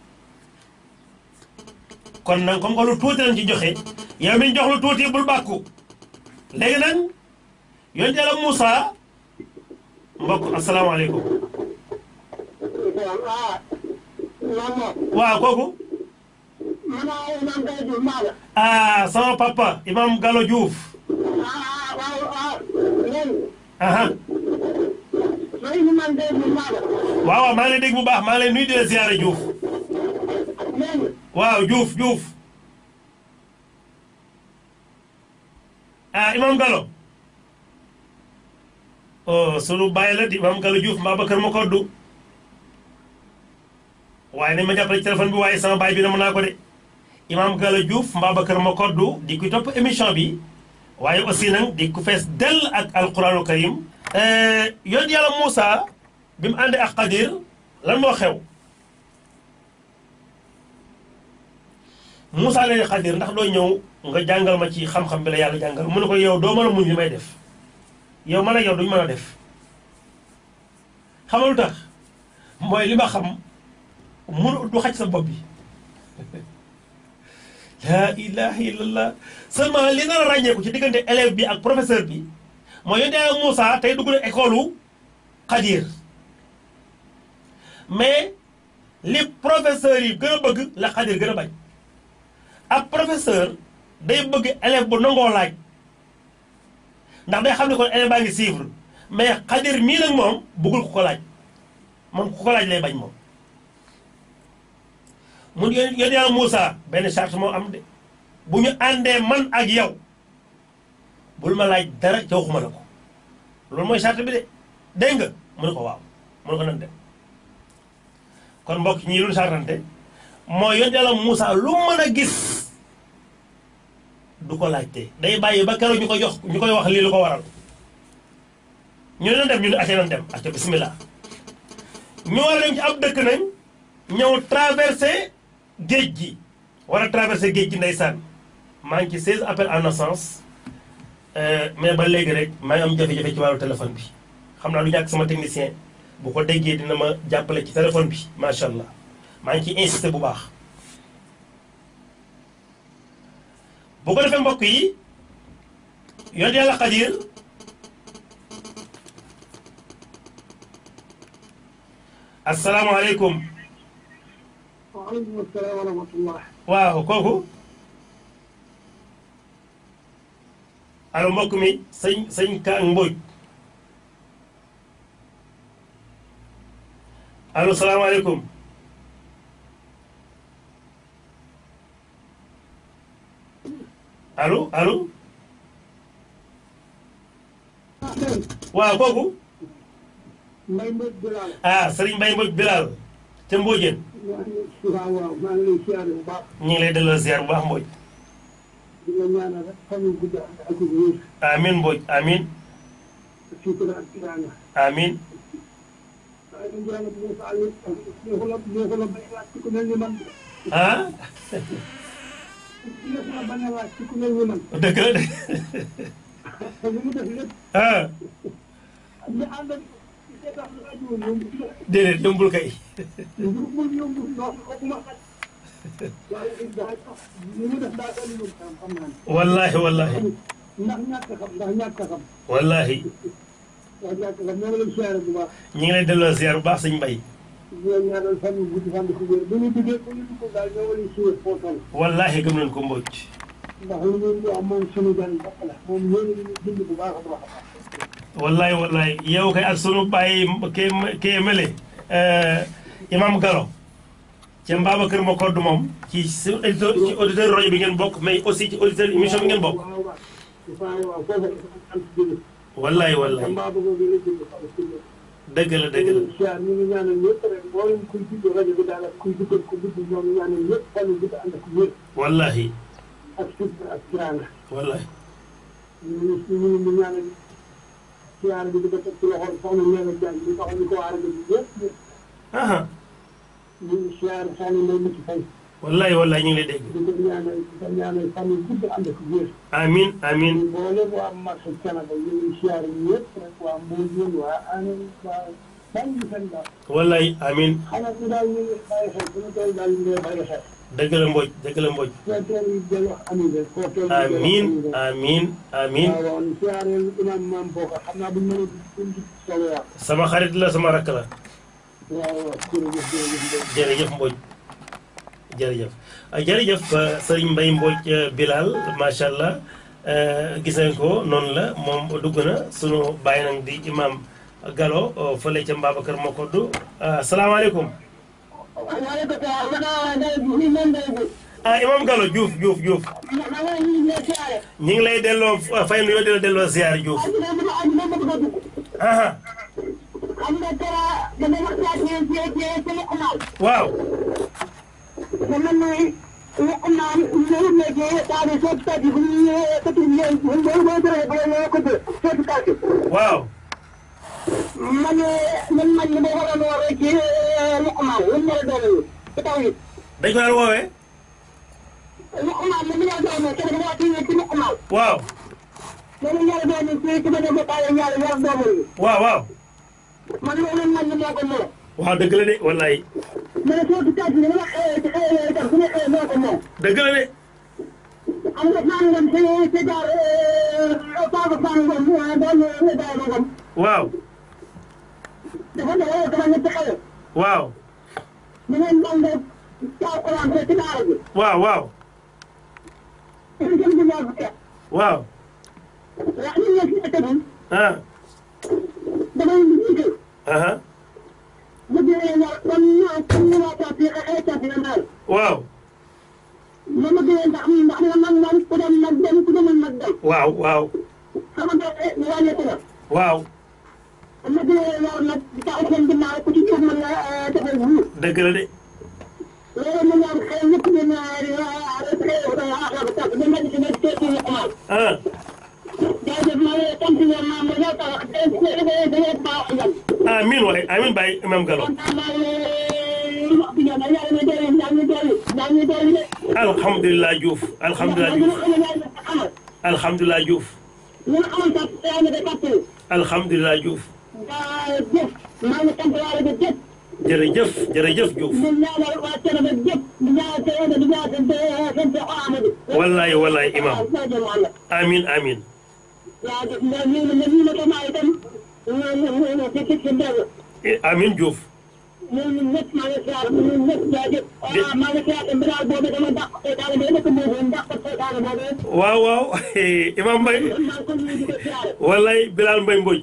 kon nag comme que lu tuuti lañ ci joxe yow mi ñu jox lu tuuti bul bàkku léegi nag yonent Yàlla Moussa mbokk asalaamaaleykum waaw kooku maanaam imam Gaye Diouf maa la. ah sama papa imam Gallo Diouf ah waaw ah léegi. aha man imam Gaye Diouf maa la. waaw waaw maa ngi lay dégg bu baax maa ngi lay nuyu di la ziare Diouf léegi. waaw Diouf Diouf ah imam Gallo oh sunu bàyyi la di imam Gallo Diouf mbaa ba kër ma koddu waaye nañ ma jàppale ci téléphone bi waaye sama baay bi na mën naa ko de imam Gallo Diouf mbaa ba kër ma koddu di kuy topp émission bi waaye aussi nag di ku fees dell ak alquranu karim yoon yàlla Moussa bi mu àndee ak Xadir lan moo xew Moussa leen Xadir ndax doo ñëw nga jàngal ma ci xam-xam bi la yàlla jàngal mu ne ko yow doo mën a muñ li may def yow man ak yow duñu mën a def xamal lu tax mooy li ma xam mun du xaj sa bopp bi laa ilaha illallah seulement li nar a ràññeeku ci diggante élève bi ak professeur bi mooy yonte ak Moussa tey dugg na école u Xadir mais li professeur yi gën a bëgg la Xadir gën a bañ ab professeur day bëgg élève bu nangoo laaj ndax day xam ne kon élève baa ngi suivre mais Xadir mii nag moom bëggul ku ko laaj moom ku ko laaj lay bañ moom mun yéen yéen yàlla Moussa benn charte moo am de bu ñu àndee man ak yow bul ma laaj dara ca waxuma la ko loolu mooy charte bi de dégg nga mu ne ko waaw mu ne ko nan dem kon mbokk ñii lu chartante mooy yéen yàlla Moussa lu mën a gis du ko laajte day bàyyi ba keroog ñu ko jox ñu koy wax lii lu ko waral ñu ne nan dem ñu ne acca nan dem acca bismillah ñu war a dem ci ab dëkk nañ ñëw traversé géej gi war a traversé géej gi ndeysaan maa ngi ci 16 appels en absence mais ba léegi rek maa ngi am jafe-jafe ci wàllu téléphone bi xam naa du ñàkk sama technicien bu ko déggee dina ma jàppale ci téléphone bi macha allah maa ngi ciy insisté bu baax. bu ko defee mbokk yi yonent yàlla Xadir asalaamaaleykum. waaleykum salaam wa rahmatullah. waaw kooku allo mbokk mi sëñ sëñ Ka Mbodj allo salaamaaleykum allo allo waaw kooku Mbaye Mbodj Bilal. ah Serigne Mbaye Mbodj Bilal ca Mbodjeen waaw waaw maa ngi lay siyaare bu baax. ñu ngi lay delloo ziar bu baax Mbodj di nga ñaanal rek fan yu gudd ak ak wér. amin Mbodj amin sutura ak tiraanga. amin waaye dañu yàlla bu Moussa Aliou neexu la neexu la bañ a laaj ci ku mel ni man. ah neexu la bañ a laaj ci ku mel ni man. dëgg la de te li mu def lépp ah ñu ànd ak ci seetaan rajo yomb déedéet yombul kay yombul yombul ndox kooku ma xaj. waaye it daa li mu def daa doon yombul xam xam naa ne. wallahi wallahi ndax ñàkk a xam ndax ñàkk a xam. wallahi ndax ñàkk a xam ñoo ngi lay siyaare bu baax. ñu ngi lay delloo ziar bu baax sëñ Mbay di leen ñaanal fan yu gudd fan yu wér bu ñu duggee bu ñu dugg daal ñoo ngi lay suivre foo toll. wallahi gëm nañ ko Mbodj ndax li ngeen di wax moom sunu gan bopp la moom yéen a ngi bind bu baax a baax a baax. wallahi wallahi yow kay ak sunu bàyyi kee kee mele imam Gallo ca Mbabacar ma kodd moom ci su auditeur ci auditeur rajo bi ngeen bokk mais aussi ci auditeur émission bi ngeen bokk waaw waaw waaw waaw foofu dafa am ci biir. wallahi wallahi mbaa bëgg nga leen jënd xam ci biir. dëgg la dëgg la siyaar ñu ngi ñaanal ñëpp rek mboolem kuy dugg rajo bi daal ak kuy duggal ko dugg ñoom ñaanal ñëpp fan yu gudd ànd ak wér wallahi ak sutura ak tiraanga. wallahi ñu ngi ñu ngi ñaanal siyaar bi di ko teg ci loxoom soxna Ndeye Diagne bi tax ñu ko waa rajo bi yëpp ñëpp aha ñu ngi siyaar soxna Ndeye Mucc Faye wallahi wallahi ñu ngi lay dégg di ko ñaanal di ko ñaanal fan yu gudd ànd ak wér. amin amin mboolem waa marché Canada ñu ngi siyaar ñëpp rek waa Mbodj waa Anen waa bàyyi seen daal wallahi amin xanaa ñu daal ñu ngi bàyyi xel suñu tool daal ñu ngi bàyyi xel. dëgg la Mbodj dëgg la Mbodj foo toll yi del wax amiin rek foo toll yi del wax amin amiin rek. amin amin waaw waaw siyaareel imam maam booka xam naa bu ñu mënee duñ ci solo yaa sama xarit la sama rakk la waaw waaw jërëjëf jërëjëf Ndeye. jërëjëf Mbodj jërëjëf jërëjëf sëriñ Mbaye Mbodj Bilal macha allah gis nañ ko noonu la moom dugg na sunu bàyyi nag di imam Gallo fële ca Mbabacar Mokoddu salaamaaleykum. waaleykum salaam. ah imam Gallo Diouf Diouf Diouf. ñu ngi lay delloo fay nu yoo di la delloo ziar Diouf. aha xam nga dara dama waxtaan ci ci ci ci Luqmaan. waaw. dama ne Luqmaan ñëw na ci daal di sotti tàgg bu ñu ñëwee côté bi ñëw bu ñu boo bëree ba ñëwee côté sotti tàgg. waaw. ma ne man man li ma waroon a waree ci Luqmaan lu mu war a doon ci taw yi. dañ ko daan woowee. Luqmaan li mu war a doon ci dama wax ci ci Luqmaan. waaw. loolu ñaari doom yi ci ci ma dem ba taay ñaari ñaari doom yi. waaw waaw. man loolu man li moo ko moom. waaw dëgg la de wallaay. ma ne sotti tàgg bi dama xëyee ci xëyee itam su ma xëyee moo ko moom. dëgg la de. am na sàngam ci ci jaar Paa sàngam doon Ibrahima Ngom waaw. dafa doon dama ñetti xale waaw. ñu ngeen jàng Alxuraan ci daara ji waaw waaw. ñu jëm ci ñaar fukki at waaw. ndax ñu nekk ci état bi ah. damay liggéey aha bu jëlee ñaar comme ñu comme ñu waa Pape yi xëy Pape yi daal waaw. ma ma gënee ndax ndax na man man ku dem nag dem ku demul nag dem waaw waaw. sama doole ñu wàññeeku na waaw. ma gënee ñaar nag di taxaw seen ginnaaw ku ci jóg mën na defal wuur dëgg la de. loolu ma ñaan xëy ñëpp ñu ñaar xëy ba aaxar ba tàkk ba mel ni si nekk teeti ñu xamal ah. jaajëf maa ngi sant ñoom maam ma ñëw tax da ngay baax yan amiin waay amiin Baye imam Gallo. kontaan naa leen wax bi ñaan yàlla na dellu yaa ngi dellu yaa ngi dellu de alhamdulilah Diouf alhamdulilah ñu Diouf xam ne yàlla xamal alhamdulilah Diouf ñu xamal sax yaa ngi da fàttali alhamdulilah Diouf jaajëf maa ngi sant yàlla de jëf jërëjëf jërëjëf Diouf di ñaanal waa Thiénaba jëf di ñaanal Thiénaba di ñaanal seen seen Cheikh Amadou wallaay wallaay imam jaajëf Mohamed amiin amiin jaajëf mais ñu ne ñu ne ko maa itam ñu ñu ñu ci ci ci ndel amiin Diouf ñun ñëpp maa ngi siyaar ñun ñëpp jaajëf waaw maa ngi siyaar tamit daal boobu dama dàq seytaane bi nekk boobu dàq seytaane boobu waaw waaw imam Mbaye maa ngi ko nuyu di ko siyaare wallaay Bilal Mbaye Mbodj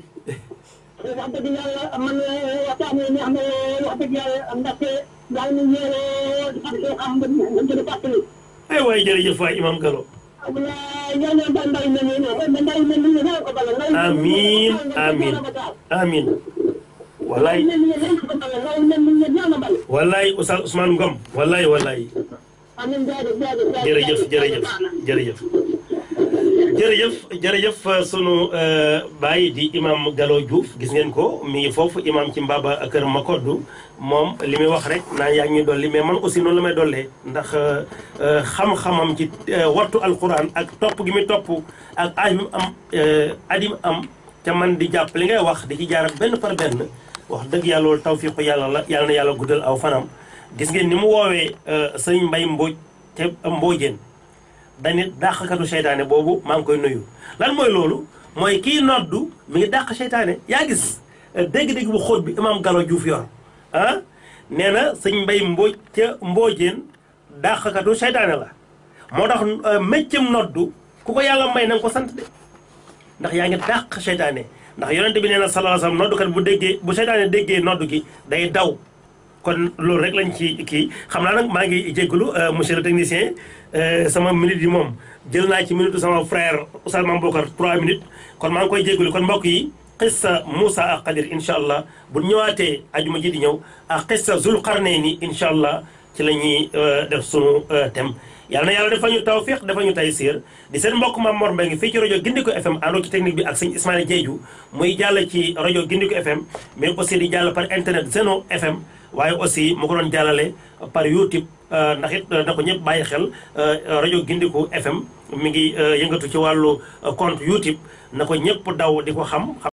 wax dëgg yàlla man waxtaan yi neex na wax dëgg yàlla ndaxte yaa ngi ñëwee di fàttali xam nga nga jël fàttali ay waay jërëjëf waay imam Gallo ñoo ñoo ba ndaw mel nii noonu ndaw mel nii noonu ko bala amiin amiin amiin wallaay mel nii noonu ko bala ndaw mel nii noonu ñoo bala wallaay Oustaz Ousmane Ngom wallaay wallaay amiin jaajëf jaajëf jërëjëf jërëjëf jërëjëf jërëjëf jërëjëf sunu baay di imam Gallo Diouf gis ngeen ko mi ngi foofu imam ci Mbaba kër Makoddu moom li muy wax rek naan yaa ngi ñuy dolli mais man aussi noonu la may dollee ndax xam-xamam ci wattu alquran ak topp gi muy topp ak adim am adim am te man di jàpp li ngay wax di ci jaaral benn par benn wax dëgg yàlla loolu tawfiqu yàlla la yàlla na yàlla guddal aw fanam gis ngeen ni mu woowee sëñ Mbay Mbooj te Mboojeen dañu dàqkatu seytaane boobu maa ngi koy nuyu lan mooy loolu mooy kii noddu mi ngi dàq seytaane yaa gis dégg-dégg bu xóot bi imam Gallo Diouf yor ah nee na sëñ mbay mbooj ca mboojeen dàqkatu seytaane la moo tax méccam noddu ku ko yàlla may na nga ko sant de ndax yaa ngi dàq seytaane ndax yonente bi nee na sallallahu alayhi wasallam noddukat bu déggee bu seytaane déggee noddu gi day daw kon loolu rek lañ ci kii xam naa nag maa ngi jégalu monsieur le technicien sama minute yi moom jël naa ci minute sama frère Oustaz Mame Bokar 3 minutes kon maa ngi koy jégalu kon mbokk yi xissa Moussa ak Qadir incha allah bu ñëwaatee ajuma ji di ñëw ak xissa Zul Qarnayni incha allah ci la ñuy def sunu thème. yàlla na yàlla dafa ñu tawfiq dafa ñu taysiir di seen mbokk Mame Mor Mbengue fii ci rajo Gindiko FM àndoo ci technique bi ak sëñ Ismaïla Diédhiou muy jàll ci rajo Gindiko FM mais aussi di jàll par internet Zeno FM. waaye aussi mu ko doon jàllale par YouTube ndax it na ko ñëpp bàyyi xel rajo Gindiku FM mi ngi yëngatu ci wàllu compte YouTube na ko ñëpp daw di ko xam.